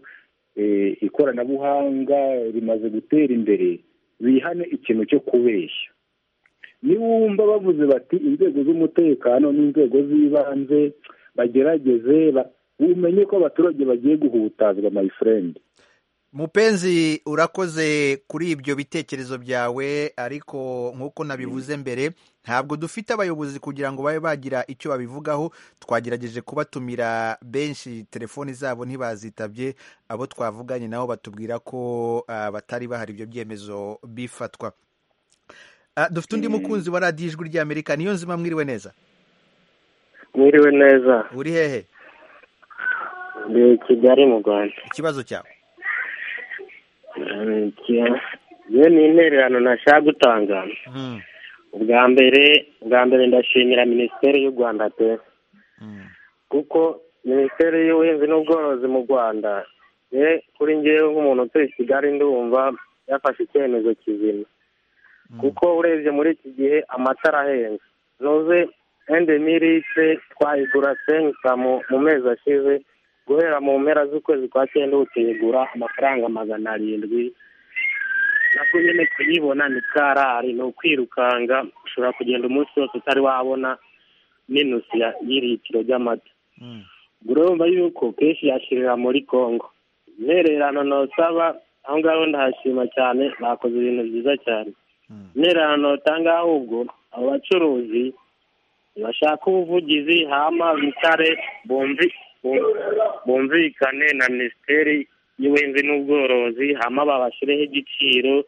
ikoranabuhanga rimaze gutera imbere bihane ikintu cyo kubeshya niwumva bavuze bati inzego z'umutekano n'inzego z'ibanze bagerageze umenye ko abaturage bagiye guhutazwa mayifurendi mupenzi urakoze kuri ibyo bitekerezo byawe ariko nk'uko nabivuze mbere ntabwo dufite abayobozi kugira ngo babe bagira icyo babivugaho twagerageje kubatumira benshi telefoni zabo ntibazitabye abo twavuganye nabo batubwira ko batari bahari ibyo byemezo bifatwa dufite undi mukunzi wa radiyo ijwi ry'amerika niyo nzima mwiriwe neza mwiriwe neza uri hehe ni kigali mu rwanda ikibazo cyawe iyo ni intererano ntashaka gutanga ubwa mbere ubwa mbere ndashimira minisiteri y'u rwanda pe kuko minisiteri y'ubuhinzi n'ubworozi mu rwanda kuri ngewe nk'umuntu utuye kigali ndumva yafashe icyemezo kizima kuko urebye muri iki gihe amatara ahenze ntuze ende miritse twayigura senkita mu mezi ashize guhera mu mpera z'ukwezi kwa cyenda ubu tuyigura amafaranga magana arindwi nabwo nyine kuyibona ni karari ni ukwirukanga ushobora kugenda umunsi wose utari wabona minusi y'iritiro ry'amata urumva yuko kenshi yashirira muri congo intererano ntusaba aho ngaho ndahashima cyane bakoze ibintu byiza cyane intererano nutanga ahubwo abo bacuruzi bashaka ubuvugizi hama mitare bumvi bumvikane na minisiteri y'ubuhinzi n'ubworozi hama babashyireho igiciro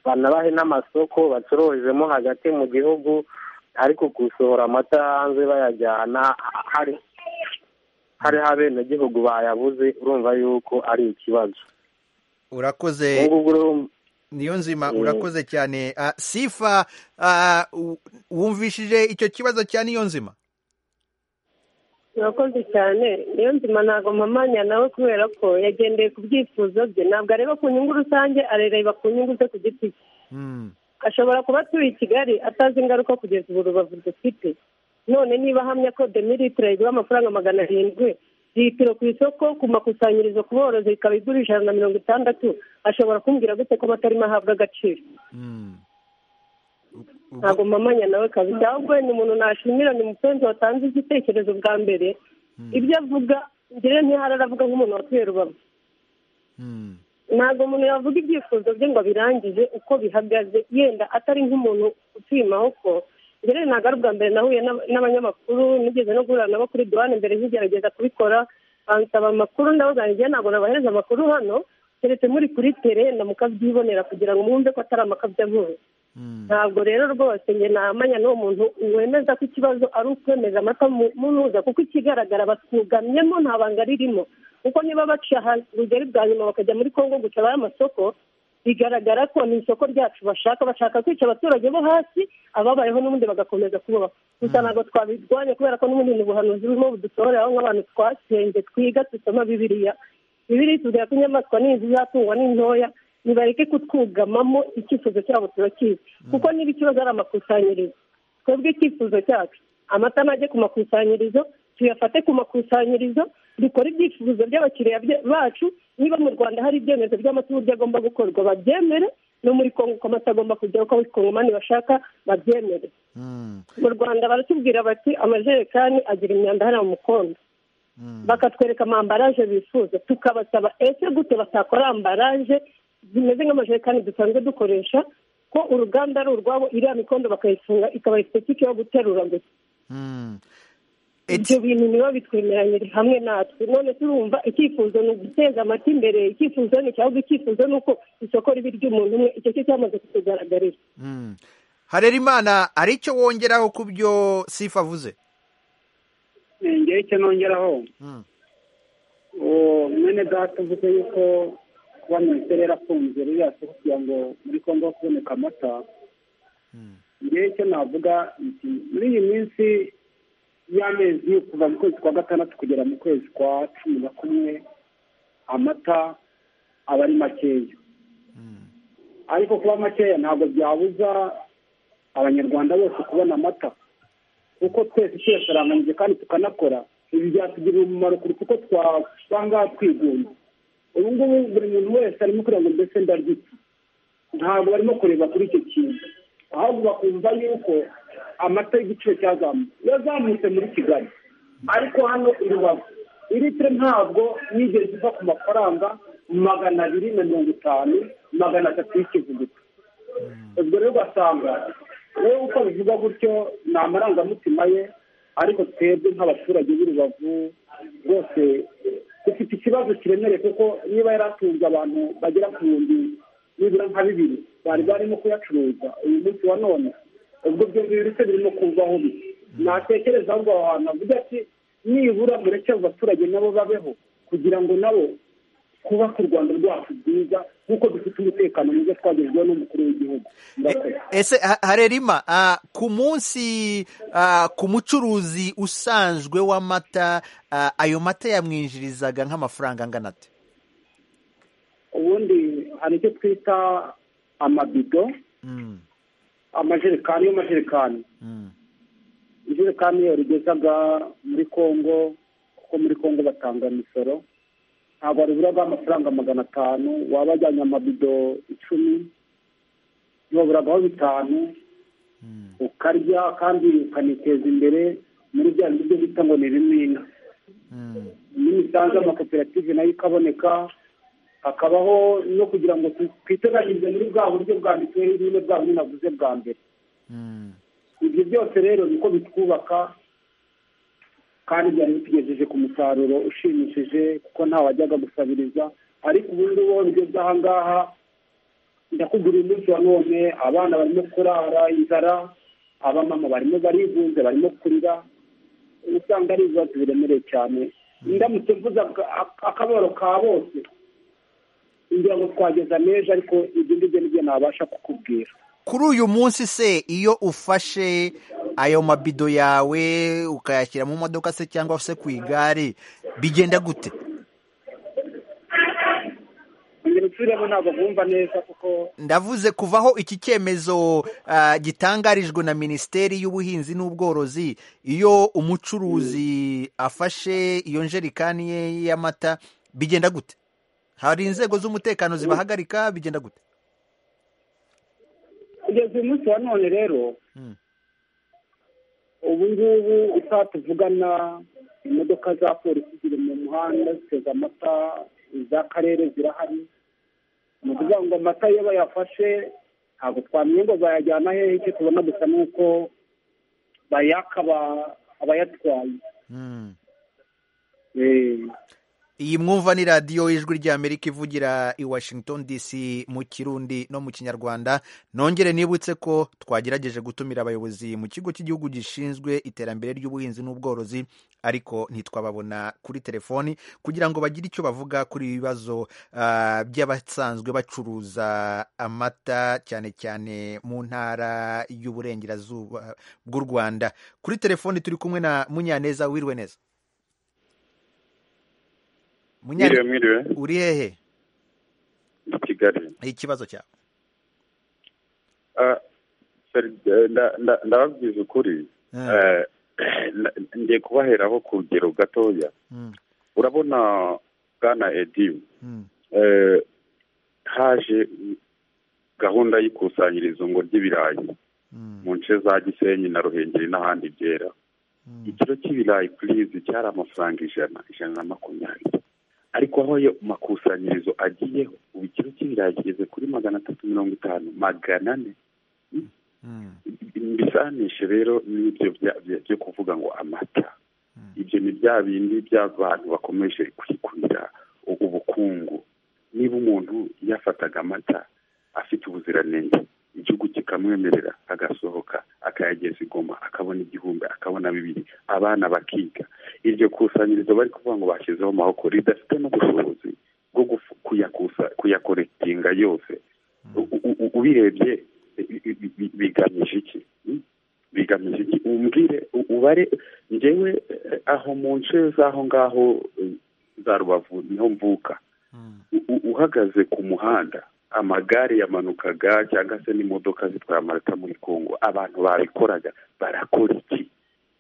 banabahe n'amasoko bacururizemo hagati mu gihugu ariko gusohora amata hanze bayajyana hari hariho abenegihugu bayabuze urumva yuko ari ikibazo urakoze niyo nzima urakoze cyane sifa wumvishije icyo kibazo cya niyo nzima urakoze cyane niyo nzima ntabwo mpamanya nawe kubera ko yagendeye ku byifuzo bye ntabwo areba ku nyungu rusange arareba ku nyungu ze ku giti cye ashobora kuba atuye i kigali atazi ingaruka kugeza ubu rubavu dufite none niba ahamya ko demilitiro igura amafaranga magana arindwi litiro ku isoko ku makusanyirizo ku borozi ikaba igura ijana na mirongo itandatu ashobora kumbwira gute ko amatarimo ahabwa agaciro ntabwo mamanya nawe kabisa ahubwo ni umuntu nashimira ni umupenzi watanze igitekerezo bwa mbere ibyo avuga ngewe ntihari aravuga nk'umuntu watuye rubavu ntabwo umuntu yavuga ibyifuzo bye ngo abirangize uko bihagaze yenda atari nk'umuntu utuye amaboko mbere ntabwo ari ubwa mbere nahuye n'abanyamakuru nigeze no guhura nabo kuri duwane mbere nkigerageza kubikora bansaba amakuru ndavuga ngo ntabwo nabahereza amakuru hano keretse muri kuri tere na mukabyibonera kugira ngo mwumve ko atari amakabya nkuye ntabwo rero rwose nge namanya n'uwo muntu wemeza ko ikibazo ari ukwemeza amata mu ntuza kuko ikigaragara batwugamyemo nta banga ririmo kuko niba baciye ahantu rugari bwa nyuma bakajya muri congo gucaba amasoko bigaragara ko ni isoko ryacu bashaka bashaka kwica abaturage bo hasi ababayeho n'ubundi bagakomeza kubaho gusa ntabwo twabirwanya kubera ko n'ubundi ni ubuhanuzi burimo budusohoreraho nk'abantu twasenge twiga dusoma bibiriya bibiriya itubwira ko inyamaswa n'inzu izatungwa n'intoya nibareke kutwugamamo icyifuzo cyabo turakizi kuko niba ikibazo ari amakusanyirizo twebwe icyifuzo cyacu amata najye ku makusanyirizo tuyafate ku makusanyirizo dukore ibyifuzo by'abakiriya bacu niba mu rwanda hari ibyemezo by'amata uburyo agomba gukorwa babyemere no muri kongo uko amata agomba kujya uko abakongomani bashaka babyemere mu rwanda baratubwira bati amajerekani agira imyanda hariya mu mukondo bakatwereka amambaraje bifuza tukabasaba ese gute batakora ambaraje zimeze nk'amajerekani dusanzwe dukoresha ko uruganda ari urwabo iriya mikondo bakayifunga ikaba isipesike yo guterura gusa ibyo bintu niba bitwemeranyije hamwe natwe none turumva icyifuzo ni uguteza amata imbere icyifuzo ni cyangwa icyifuzo ni uko isoko ribi ry'umuntu umwe icyo cyo cyamaze kutugaragarira harerimana hari icyo wongeraho ku byo sifa avuze nongera icyo nongeraho mwene data uvuze yuko kuba minisiteri yarafunze ririya soko kugira ngo muri kongo kuboneka amata ngewe icyo navuga muri iyi minsi y'amezi kuva mu kwezi kwa gatandatu kugera mu kwezi kwa cumi na kumwe amata aba ari makeya ariko kuba makeya ntabwo byabuza abanyarwanda bose kubona amata kuko twese tuyasaranganyije kandi tukanakora ibi byatugirira umumaro kuruta uko twasanga twigunze ubu ngubu buri muntu wese arimo kugira ngo mbese ndarwite ntabwo barimo kureba kuri icyo kintu ahubwo bakumva yuko amata y'igiciro cyazamutse yazamutse muri kigali ariko hano i rubavu litiro ntabwo yigeze iva ku mafaranga magana abiri na mirongo itanu magana atatu y'ikivuguto ubwo rero ugasanga rero uko bivuga gutyo ni amarangamutima ye ariko twebwe nk'abaturage b'i rubavu rwose dufite ikibazo kiremereye kuko niba yari atunze abantu bagera ku bihumbi nibura nka bibiri bari barimo kuyacuruza uyu munsi wa none ubwo ibyo ngibyo se birimo kuvaho bisa natekereza ahubwo aho hantu avuga ati nibura mureke abo baturage nabo babeho kugira ngo nabo twubake u rwanda rwacu rwiza nk'uko dufite umutekano mwiza twagezweho n'umukuru w'igihugu ese harerima ku munsi ku mucuruzi usanzwe w'amata ayo mata yamwinjirizaga nk'amafaranga angana ate ubundi hari icyo twita amabido amajerekani y'amajerekani ijerekani yarugezaga muri congo kuko muri congo batanga imisoro ntabwo waruburaga amafaranga magana atanu waba ajyanye amabido icumi ntiwaburagaho bitanu ukarya kandi ukaniteza imbere muri bya bindi byo bita ngo ni ibimina n'imisanzu y'amakoperative nayo ikaboneka hakabaho no kugira ngo twiteganyirize muri bwa buryo bwa mituweli nyine bwa buryo navuze bwa mbere ibyo byose rero niko bitwubaka kandi byari bitugejeje ku musaruro ushimishije kuko ntawajyaga gusabiriza ariko ubu ngubu ibyo by'aha ngaha ndakuguriye umunsi wa none abana barimo kurara inzara abamama barimo barigunze barimo kurira usanga ari ibibazo biremereye cyane ndamutse mvuze akaboro ka bose ngira ngo twageza n'ejo ariko ibyo ngibyo nibyo nabasha kukubwira kuri uyu munsi se iyo ufashe ayo mabido yawe ukayashyira mu modoka se cyangwa se ku igare bigenda gute ngira basubiremo ntabwo bumva neza kuko ndavuze kuvaho iki cyemezo ah, gitangarijwe na minisiteri y'ubuhinzi n'ubworozi iyo umucuruzi afashe iyo njerikani ye y'amata bigenda gute hari inzego z'umutekano zibahagarika bigenda gute kugeza uyu munsi wa none rero ubu ngubu isaha tuvugana imodoka za polisi ziri mu muhanda ziteze amata iz'akarere zirahari ni ukuvuga ngo amata iyo bayafashe ntabwo twamenya ngo bayajyana hehe icyo tubona gusa ni uko bayaka aba- abayatwaye Eh, iyi mwumva ni radiyo y'ijwi ry'amerika ivugira i washington dc mu kirundi no mu kinyarwanda nongere nibutse ko twagerageje gutumira abayobozi mu kigo cy'igihugu gishinzwe iterambere ry'ubuhinzi n'ubworozi ariko ntitwababona kuri telefoni kugira ngo bagire icyo bavuga kuri ibi bibazo ah, by'abasanzwe bacuruza amata cyane cyane mu ntara y'uburengerazuba bw'u rwanda kuri telefoni turi kumwe na munyaneza wirwe neza Munyane- Mwiriwe, mwiriwe. uri hehe i kigali ikibazo cyawe Ah, sorry, eh, nda- nda- ndababwiza ukuri Eh, na- ngiye kubaheraho ku rugero gatoya urabona bwana edi eh, haje gahunda y'ikusanyirizo ngo ry'ibirayi mu nce za gisenyi na ruhengeri n'ahandi byera ikiro cy'ibirayi purizi cyari amafaranga ijana ijana na makumyabiri ariko aho ayo makusanyirizo agiyeho ubu ikiro cy'ibirayi kigeze kuri magana atatu mirongo itanu magana ane mbisanishe rero n'ibyo bya- bya- byo kuvuga ngo amata ibyo ni bya bindi by'abantu bakomeje kwikurira u- ubukungu niba umuntu yafataga amata afite ubuziranenge igihugu kikamwemerera agasohoka akayageza igoma akabona igihumbi akabona bibiri abana bakiga iryo kusanyirizo bari kuvuga ngo bashyizeho amahoko ridafite n'ubushobozi bwo gufu- kuyakusa kuyakoretinga yose U- u- u- ubirebye bi- bi- bi- bigamije iki Mm? bigamije iki umbwire u- ubare ngewe eh, aho mu nce z'aho ngaho eh, za rubavu niho mvuka U- u- uhagaze ku muhanda amagare yamanukaga cyangwa se n'imodoka zitwara amarata muri kongo abantu babikoraga barakora iki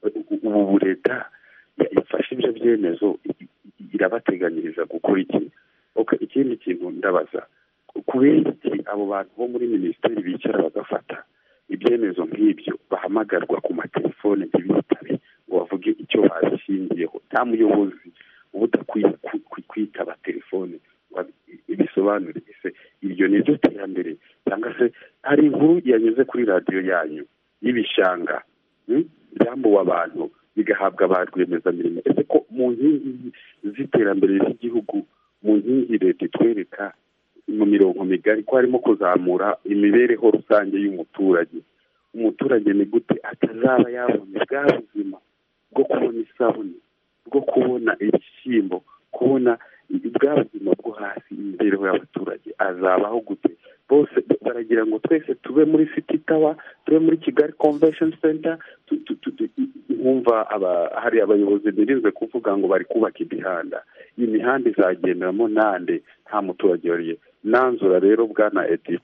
U- u- ubu leta ya- yafashe ibyo byemezo i- i- irabateganyiriza gukora iki Okay, ikindi kintu ndabaza kubera iki abo bantu bo muri minisiteri bicara bagafata ibyemezo nk'ibyo bahamagarwa ku matelefone ntibitabe ngo bavuge icyo babishingiyeho nta muyobozi uba udakwiye ku- ku- kwitaba telefone ngo abi- ibisobanure ese iryo ni ryo terambere cyangwa se hari inkuru yanyuze kuri radiyo yanyu y'ibishanga hmm, byambuwe abantu bigahabwa ba rwiyemezamirimo ese ko mu nkingi z'iterambere ry'igihugu mu nkingi leta itwereka mu mirongo migari ko harimo kuzamura imibereho rusange y'umuturage umuturage ni gute atazaba yabona bwa buzima bwo kubona isabune bwo kubona ibishyimbo kubona bwa buzima bwo hasi imibereho y'abaturage azabaho gute bose baragira ngo twese tube muri city tower tube muri kigali convention center tu- tu- tu- tu- nkumva aba- hari abayobozi birinzwe kuvuga ngo bari kubaka imihanda iyi mihanda izagenderamo nande nta muturage wariye nanzura rero bwana edi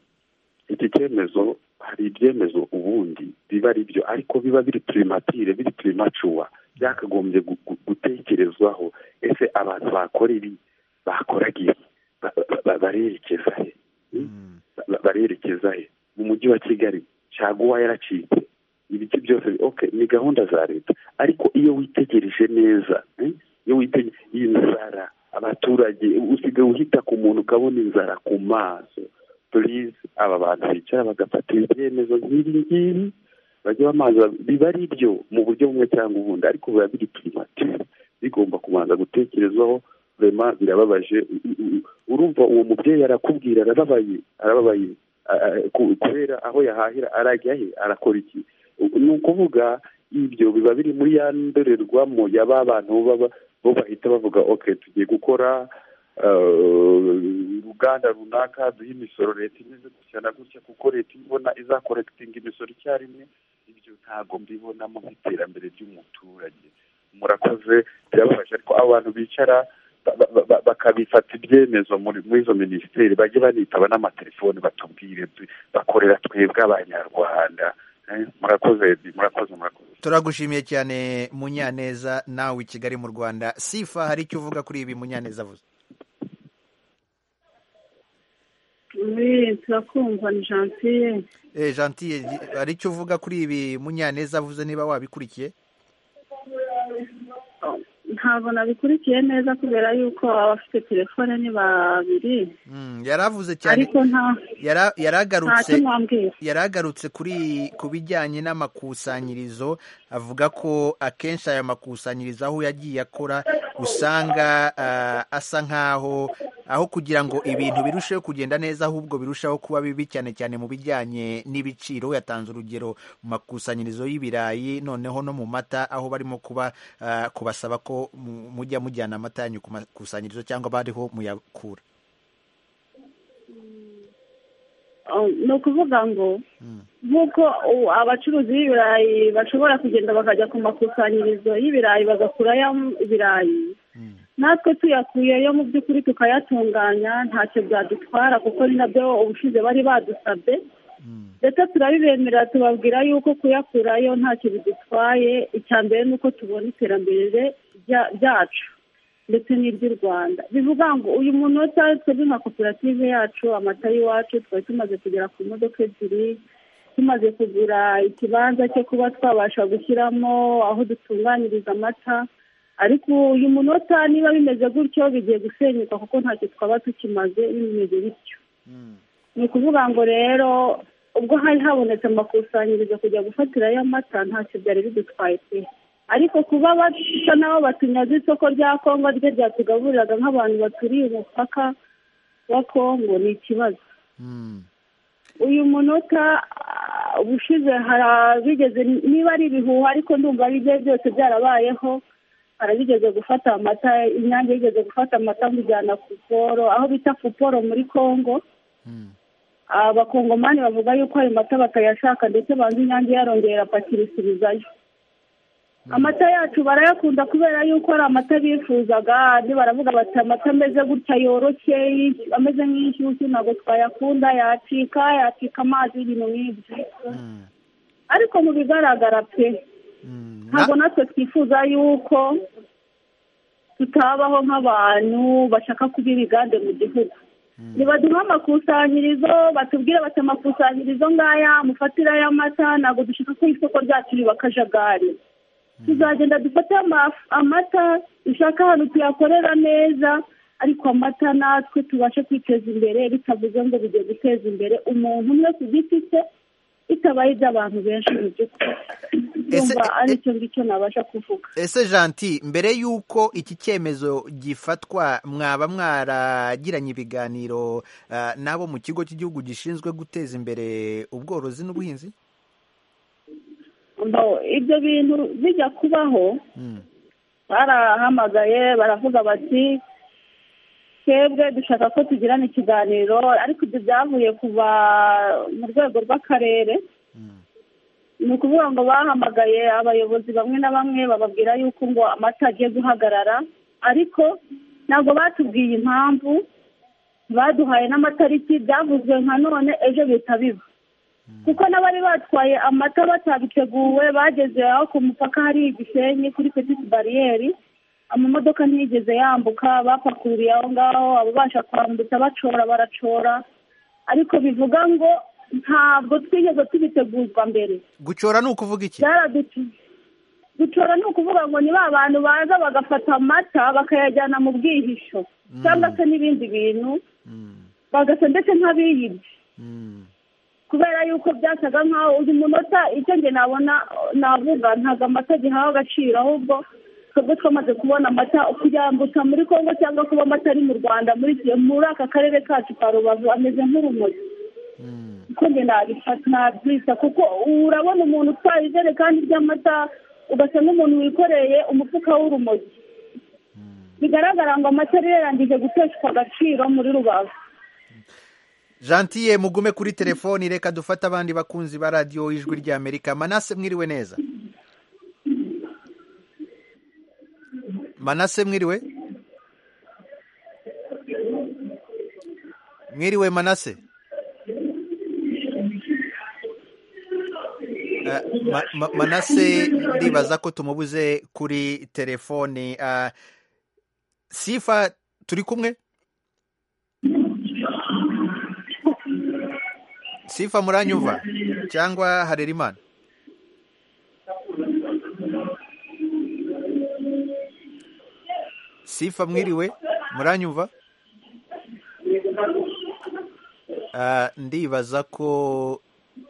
iki cyemezo hari ibyemezo ubundi biba ari byo ariko biba biri primatire biri primacuwa byakagombye gu- gu- gutekerezwaho ese abantu bakora ibi bakoraga ibi ba- ba- ba- barerekeza he Ba- barerekeza he mu mujyi wa kigali caguwa yaracitse ibiti byose okay ni gahunda za leta ariko iyo witegereje neza eh, iyo witegereje inzara abaturage usigaye uhita ku muntu ukabona inzara ku maso purize aba bantu bicara bagafata ibyemezo nk'ibi ngibi bajya bamaza biba ari byo mu buryo bumwe cyangwa ubundi ariko biba biri primatire bigomba kubanza gutekerezwaho rema birababaje U- u- u- urumva uwo mubyeyi arakubwira arababaye arababaye a- a- ku- kubera aho yahahira arajya he arakora iki U- ni ukuvuga ibyo biba biri muri ya ndorerwamo ya ba bantu baba- bo bahita bavuga okay tugiye gukora eh, uruganda runaka duhe imisoro leta imeze gutya na gutya kuko leta ibona izakorekitinga imisoro icyarimwe ibyo ntabwo mbibonamo nk'iterambere ry'umuturage murakoze birababaje ariko abo bantu bicara bakabifata ibyemezo muri muri izo minisiteri bajye banitaba n'amatelefoni batubwire bakorera twebwe abanyarwanda Eh, murakoze Eddie, murakoze murakoze turagushimiye cyane munyaneza nawe i kigali mu rwanda sifa hari icyo uvuga kuri ibi munyaneza avuze Eh, turakumva ni gentille Eh, gentille hari icyo uvuga kuri ibi munyaneza avuze niba wabikurikiye ntabwo nabikurikiye neza kubera yuko abafite telefone ni babiri Mm, yaravuze cyane ariko nta yara- nta yaragarutse cyo mwambwira yaragarutse kuri ku bijyanye n'amakusanyirizo avuga ko akenshi aya makusanyirizo aho yagiye akora usanga ah, asa nk'aho aho kugira ngo ibintu birusheho kugenda neza ahubwo birushaho kuba bibi cyane cyane mu bijyanye n'ibiciro yatanze urugero mu makusanyirizo y'ibirayi noneho no mu mata aho barimo kuba ah, kubasaba ko mu- mujya mujyana amata yanyu ku makusanyirizo cyangwa bariho muyakura Oh, ni ukuvuga ngo nk'uko u- abacuruzi b'ibirayi bashobora kugenda bakajya ku makusanyirizo y'ibirayi bagakurayo ibirayi natwe tuyakuyeyo mu by'ukuri tukayatunganya ntacyo byadutwara kuko ni nabyo ubushize bari badusabye ndetse turabibemerera tubabwira yuko kuyakurayo ntacyo bidutwaye icya mbere ni uko tubona iterambere rya- ryacu ndetse n'iry'u rwanda bivuga ngo uyu muntu we cyari twebwe nka koperative yacu amata y'iwacu twari tumaze kugera ku modoka ebyiri tumaze kugura ikibanza cyo kuba twabasha gushyiramo aho dutunganyiriza amata ariko uyu munota niba bimeze gutyo bigiye gusenyuka kuko ntacyo twaba tukimaze bimeze bityo ni ukuvuga ngo rero ubwo hari habonetse amakusanyirizo kujya gufatirayo amata ntacyo byari bidutwaye pe ariko kuba basa n'aho batunyaze isoko rya kongo ryo ryatugaburiraga nk'abantu baturiye umupaka wa kongo ni ikibazo uyu munota ah, ubushize harabigeze niba ari ibihuha ariko ndumva bigiye byose byarabayeho harabigeze gufata amata inyange yigeze gufata amata mujyana kuporo aho bita kuporo muri kongo Ah, abakongomani bavuga yuko ayo mata batayashaka ndetse banze inyange yarongera apakirisubizayo amata yacu barayakunda kubera yuko ari amata bifuzaga ni baravuga bati amata ameze gutya yoroshye y'insh- ameze nk'inshyushyu ntabwo twayakunda yacika yacika amazi ibintu nk'ibyo ariko mu bigaragara pe ntabwo natwe twifuza yuko tutabaho nk'abantu bashaka kuba ibigande mu gihugu nibaduha amakusanyirizo batubwire bati amakusanyirizo ngaya mufatire ay'amata ntabwo dushaka ko isoko ryacu riba akajagari tuzagenda dufate ama- amata dushaka ahantu tuyakorera neza ariko amata natwe tubashe kwiteza imbere bitavuze ngo bigiye guteza imbere umuntu umwe ku giti cye bitabaye iby'abantu benshi mu by'ukuri ndumva ari icyo ngicyo nabasha kuvuga ese janti mbere y'uko iki cyemezo gifatwa mwaba mwaragiranye ibiganiro ah, n'abo mu kigo cy'igihugu gishinzwe guteza imbere ubworozi n'ubuhinzi ngo ibyo bintu bijya kubaho barahamagaye baravuga bati twebwe dushaka ko tugirana ikiganiro ariko ibyo byavuye kuva mu rwego rw'akarere ni ukuvuga ngo bahamagaye abayobozi bamwe na bamwe bababwira yuko ngo amata agiye guhagarara ariko ntabwo batubwiye impamvu baduhaye n'amatariki byavuzwe nka none ejo bihita biba kuko n'abari batwaye amata batabiteguwe bageze aho ku mupaka hari igisenyi kuri petite bariyeri amamodoka ntiyigeze yambuka bapakururiye aho ngaho ababasha kwambutsa bacora baracora ariko bivuga ngo ntabwo twigeze tubitegurwa mbere gucora ni ukuvuga iki byaradutu- gucora ni ukuvuga ngo ni ba bantu baza bagafata amata bakayajyana mu bwihisho cyangwa se n'ibindi bintu bagasa ndetse nk'abiyibye kubera yuko byasaga nkaho uyu munota icyo njye nabona navuga ntabwo amata gihawe agaciro ahubwo twebwe twamaze kubona amata kuyambutsa muri kongo cyangwa kuba amata ari mu rwanda muri iki- muri aka karere kacu ka rubavu ameze nk'urumogi kuko njye nabifata nabyisa kuko urabona umuntu utwaye ijerekani ry'amata ugasa n'umuntu wikoreye umufuka w'urumogi bigaragara ngo amata yari yarangije guteshwa agaciro muri rubavu jantiye mugume kuri telefoni reka dufate abandi bakunzi ba radiyo ijwi ry'amerika manase mwiriwe neza manase mwiriwe mwiriwe manase Eh, ma- ma- manase ndibaza ko tumubuze kuri telefoni Eh, sifa turi kumwe sifa muranyumva cyangwa harerimana sifa mwiriwe muranyumva Ah, ndibaza ko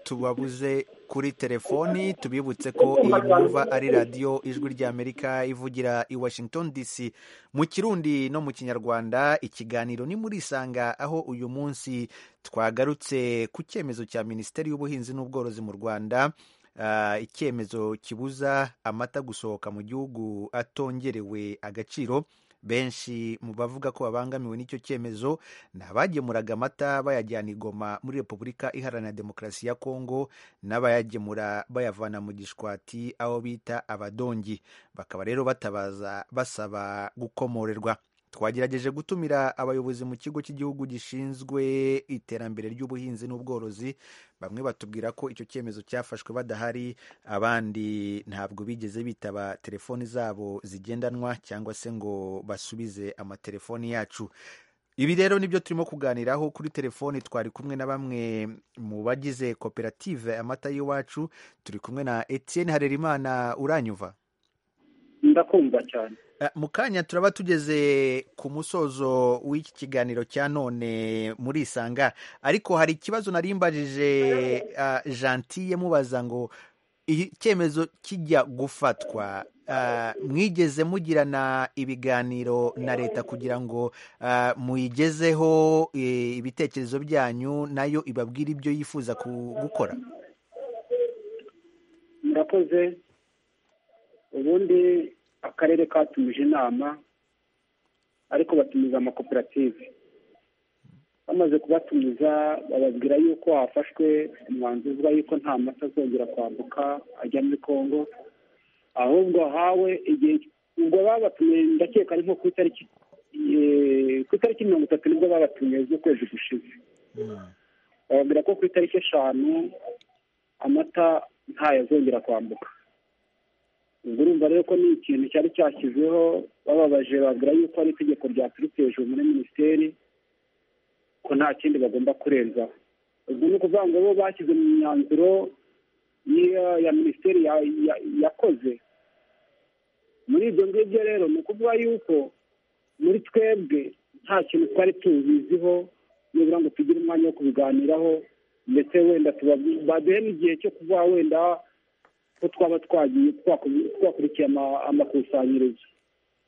tubabuze kuri telefoni tubibutse ko iyi mwumva ari radiyo ijwi ry'amerika ivugira i washington dc mu kirundi no mu kinyarwanda ikiganiro ni muri isanga aho uyu munsi twagarutse ku cyemezo cya minisiteri y'ubuhinzi n'ubworozi mu rwanda ah, icyemezo kibuza amata gusohoka mu gihugu atongerewe agaciro benshi mu bavuga ko babangamiwe n'icyo cyemezo ni abagemuraga amata bayajyana i Goma muri repubulika iharanira demokarasi ya kongo n'abayagemura bayavana mu gishwati aho bita abadongi bakaba rero batabaza basaba gukomorerwa twagerageje gutumira abayobozi mu kigo cy'igihugu gishinzwe iterambere ry'ubuhinzi n'ubworozi bamwe batubwira ko icyo cyemezo cyafashwe badahari abandi ntabwo bigeze bitaba telefoni zabo zigendanwa cyangwa se ngo basubize amatelefoni yacu ibi rero nibyo turimo kuganiraho kuri telefoni twari kumwe na bamwe mu bagize koperative amata y'iwacu turi kumwe na etienne harerimana uranyuva ndakumva cyane Eh, mu kanya turaba tugeze ku musozo w'iki kiganiro cya none muri isanga ariko hari ikibazo nari mbajije ah, gentille mubaza ngo iyi cyemezo kijya gufatwa ah, mwigeze mugirana ibiganiro na leta kugira ngo ah, muyigezeho eh, ibitekerezo byanyu nayo ibabwire ibyo yifuza ku- gukora murakoze ubundi akarere katumije inama ariko batumiza amakoperative bamaze kubatumiza bababwira yuko hafashwe umwanzuro yuko nta mata azongera kwambuka ajya muri congo ahubwo hawe igihe ubwo babatumiye ndakeka ari nko ku itariki eh, ku itariki mirongo itatu nibwo babatumiye z'ukwezi gushize bababwira ko ku itariki eshanu amata ntayazongera kwambuka ubwo urumva rero ko ni ikintu cyari cyashyizweho bababaje babwira yuko ari itegeko ryaturutse hejuru muri minisiteri ko nta kindi bagomba kurenzaho ubwo ni ukuvuga ngo bo bashyize mu myanzuro y'iyo ya minisiteri ya- ya- yakoze muri ibyo ngibyo rero ni ukuvuga yuko muri twebwe nta kintu twari tubiziho nibura ngo tugire umwanya wo kubiganiraho ndetse wenda tuba- baduhe n'igihe cyo kuvuga wenda ko twaba twagiye twaku- twakurikiye ama- amakusanyirizo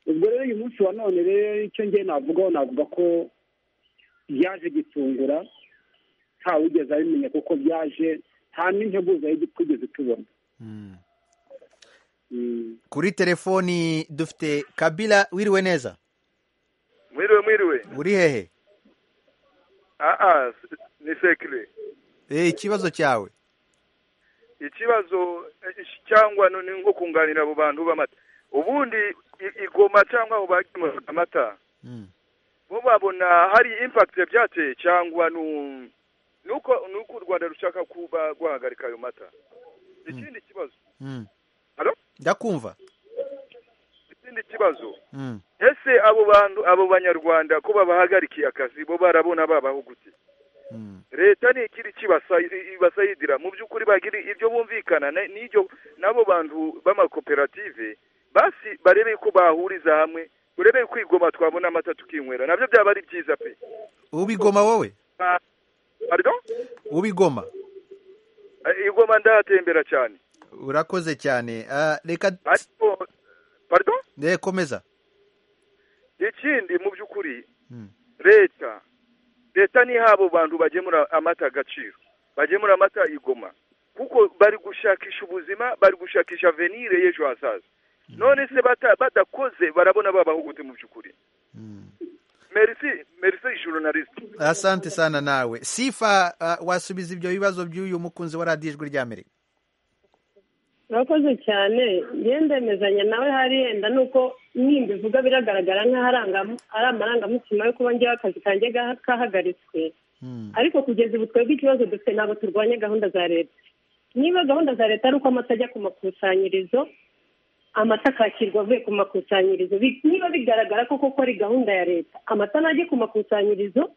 ubwo rero uyu munsi wa none rero icyo ngiye navugaho navuga ko byaje gitungura ntawe ugeze abimenya kuko byaje nta n'integuza twigeze tubona Mm. kuri telefoni dufite kabila wiriwe neza mwiriwe mwiriwe uri hehe aa s- ni sekire Eh, ikibazo cyawe ikibazo eh, ish- cyangwa no- ni nko kunganira abo bantu b'amata ubundi i- igoma cyangwa abo bagemuraga amata bo babona hari impact byateye cyangwa nu- nuko nuko u rwanda rushaka kuba rwahagarika ayo mata ikindi kibazo Mm. Hello? ndakumva ikindi kibazo Mm. ese abo bantu abo banyarwanda ko babahagarikiye akazi bo barabona babaho gute leta ni ikiri kibasa ibasayidira mu by'ukuri bagira ibyo bumvikana na- n'ibyo n'abo bantu b'amakoperative basi barebe ko bahuriza hamwe urebe kwigoma twabona amata tukinywera nabyo byaba ari byiza pe ubigoma wowe Ah, pardon ubigoma Eh, igoma ndahatembera cyane urakoze cyane Ah, reka ariko pardon Eh, komeza ikindi mu by'ukuri Mm. leta leta niha abo bantu bagemura amata agaciro bagemura amata igoma kuko bari gushakisha ubuzima bari gushakisha venire y'ejo hazaza none se bata- badakoze barabona babaho gute mu by'ukuri merci merci journaliste asante sana nawe sifa ah, wasubiza ibyo bibazo by'uyu mukunzi wa radiyo ijwi ry'amerika urakoze cyane njyewe ndemezanya nawe hariya yenda ni uko nimba ivuga biragaragara nk'aho ari amarangamutima yo kuba njyewe akazi kanjye gaha- kahagaritswe ariko kugeza ubu twebwe ikibazo dufite ntabwo turwanya gahunda za leta niba gahunda za leta ari uko amata ajya ku makusanyirizo amata akakirwa avuye ku makusanyirizo bi- niba bigaragara ko koko ari gahunda ya leta amata najye ku makusanyirizo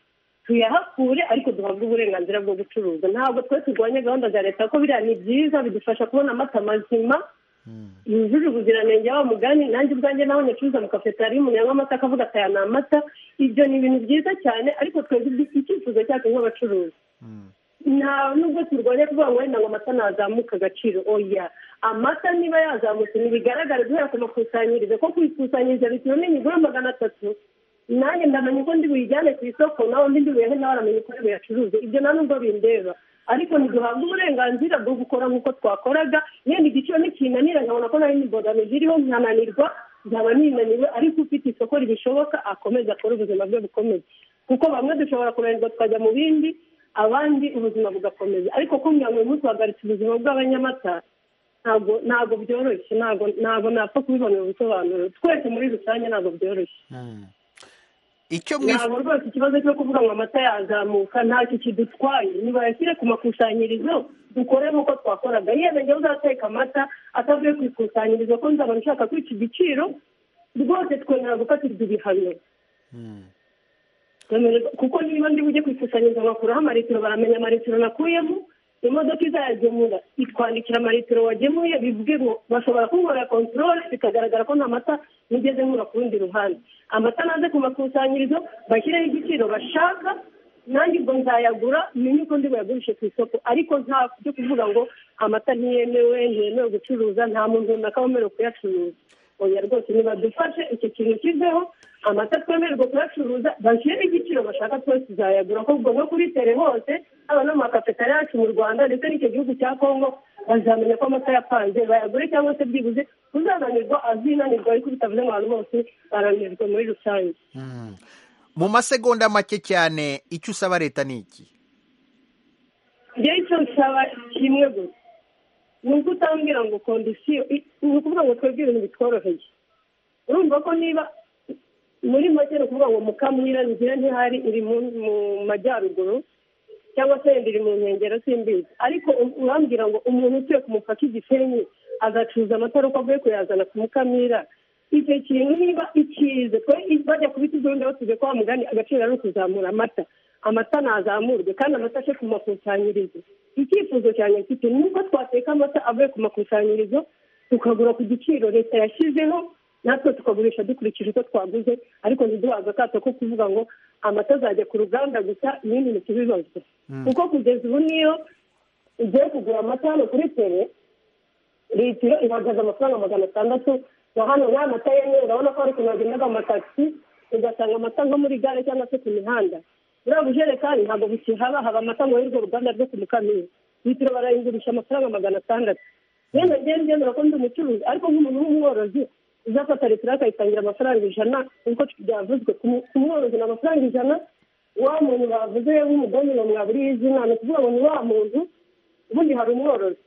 tuyahakure ariko duhabwe uburenganzira bwo gucuruza ntabwo twe turwanya gahunda za leta kuko biriya ni byiza bidufasha kubona amata mazima yujuje ubuziranenge wa mugani nanjye ubwanjye naho nyacuruza mu kafetari umuntu yanywa amata akavuga ati aya ni amata ibyo ni ibintu byiza cyane ariko twebwe ibi- icyifuzo cyacu nk'abacuruzi nta nubwo turwanya kuvuga ngo wenda ngo amata ntazamuka agaciro oya amata niba yazamutse ntibigaragare guhera ku makusanyirizo ko ku ikusanyirizo bitewe n'imigura magana atatu nanjye ndamenya uko ndi buyijyane ku isoko nawe ndi buyehe nawe aramenya uko ari buyacuruze ibyo nta nubwo bindeba ariko ntiduhabwe uburenganzira bwo gukora nk'uko twakoraga yenda igiciro nikinanira nkabona ko nari n'imbogamizi iriho nkananirwa nkaba ninaniwe ariko ufite isoko ribishoboka akomeza akore ubuzima bwe bukomeye kuko bamwe dushobora kunanirwa tukajya mu bindi abandi ubuzima bugakomeza ariko kumbwira ngo uyu munsi uhagaritse ubuzima bw'abanyamata ntabwo ntabwo byoroshye ntabwo ntabwo napfa kubibonera ubusobanuro twese muri rusange ntabwo byoroshye icyo ntabwo rwose ikibazo cyo kuvuga ngo amata yazamuka ntacyo kidutwaye nibayashyire ku makusanyirizo dukore nk'uko twakoraga yewe njyewe uzateka amata atavuye ku ikusanyirizo ko nzabona ushaka kwica igiciro rwose twemera gufatirwa ibihano Twemererwa- kuko niba ndi bujye ku ikusanyirizo nkakuraho amaritiro baramenya amaritiro nakuyemo imodoka izayagemura itwandikira amaritiro wagemuye bivuge ngo bashobora kunkorera kontorore bikagaragara ko nta mata nigeze nkura ku rundi ruhande amata naze ku makusanyirizo bashyireho igiciro bashaka nanjye ubwo nzayagura menye uko ndi buyagurishe ku isoko ariko nta byo kuvuga ngo amata ntiyemewe ntiyemewe gucuruza nta muntu runaka wemerewe kuyacuruza oya rwose nibadufashe icyo kintu kiveho amata twemererwa kuyacuruza bashyiremo igiciro bashaka twese uzayagura ko ubwo no kuri tere hose haba no mu makafetari yacu mu rwanda ndetse n'icyo gihugu cya kongo bazamenya ko amata yapanze bayagure cyangwa se byibuze uzananirwa azinanirwa ariko bitavuze ngo abantu bose barananirwa muri rusange mu masegonda make cyane icyo usaba leta ni iki njyewe icyo nsaba kimwe gusa ni uko utambwira ngo kondisiyo i- ni ukuvuga ngo twebwe ibintu bitworoheye urumva ko niba muri make ni ukuvuga ngo mukamira nzira ntihari iri mu- mu majyaruguru cyangwa se yenda iri mu nkengero simbizi ariko u- urambwira ngo umuntu utuye ku mupaka igisenyi agacuruza amata uko avuye kuyazana ku mukamira icyo kintu niba ikize twe bajya kubita ibyondo batuze ko mugani agaciro ari ukuzamura amata amata nazamurwe kandi amata ace ku makusanyirizo icyifuzo cyane mfite ni uko twateka amata avuye ku makusanyirizo tukagura ku giciro leta yashyizeho natwe tukagurisha dukurikije uko twaguze ariko ntiduhaze akato ko kuvuga ngo amata azajya ku ruganda gusa ibindi ntitubibazwe Mm. kuko kugeza ubu niyo ugiye kugura amata hano kuri tere litiro ihagaze amafaranga magana atandatu na hano nta mata yemewe urabona ko hari ukuntu bagendaga mu matagisi ugasanga amata nko muri gare cyangwa se ku mihanda buriya bujerekani ntabwo bukihaba haba amata ngo y'urwo ruganda rwo ku mukamira litiro barayigurisha amafaranga magana atandatu yenda njyewe ngendera ko ndi umucuruzi ariko nk'umuntu w'umworozi uzafata litiro akayitangira amafaranga ijana nk'uko byavuzwe ku mu- ku mworozi ni amafaranga ijana wa muntu bavuze nk'umugani ngo mwaburiye izina ni ukuvuga ngo ni wa muntu ubundi hari umworozi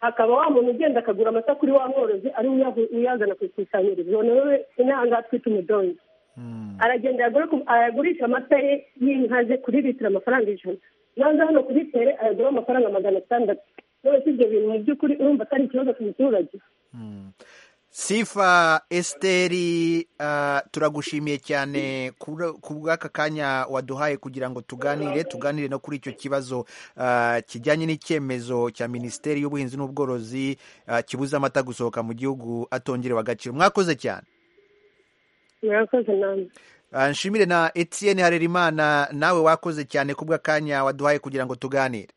hakaba wa muntu ugenda akagura amata kuri wa mworozi ari we uyahu- uyazana ku ikusanyirizo nawe inaha ngaha twita umudongi aragenda ayagura ku- ayagurisha amata ye y'inka ze kuri litiro amafaranga ijana naza hano kuri tere ayagura amafaranga magana atandatu none se ibyo bintu mu by'ukuri urumva atari ikibazo ku muturage sifa esiteri ah, turagushimiye cyane kubura- ku bw'aka kanya waduhaye kugira ngo tuganire tuganire no kuri icyo kibazo ah, kijyanye n'icyemezo cya minisiteri y'ubuhinzi n'ubworozi ah, kibuza amata gusohoka mu gihugu atongerewe agaciro mwakoze cyane murakoze namwe Ah, nshimire na etienne harerimana nawe wakoze cyane ku bw'akanya waduhaye kugira ngo tuganire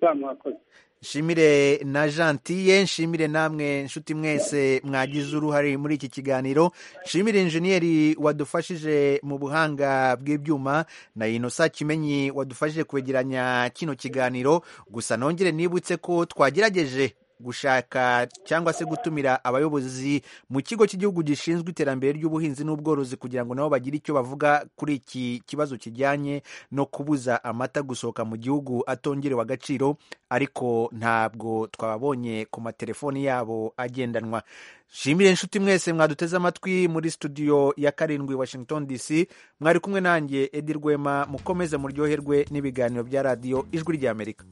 bamwakoze nshimire na gentiye nshimire namwe nshuti mwese mwagize uruhare muri iki kiganiro nshimire injeniyeri wadufashije mu buhanga bw'ibyuma na inosa kimenyi wadufashije kwegeranya kino kiganiro gusa nongere nibutse ko twagerageje gushaka cyangwa se gutumira abayobozi mu kigo cy'igihugu gishinzwe iterambere ry'ubuhinzi n'ubworozi kugira ngo nabo bagire icyo bavuga kuri iki kibazo kijyanye no kubuza amata gusohoka mu gihugu atongerewe agaciro ariko ntabwo twababonye ku matelefoni yabo agendanwa shimire inshuti mwese mwaduteze amatwi muri studio ya karindwi washington dc mwari kumwe nanjye edi rwema mukomeze muryoherwe n'ibiganiro bya radiyo ijwi ry'amerika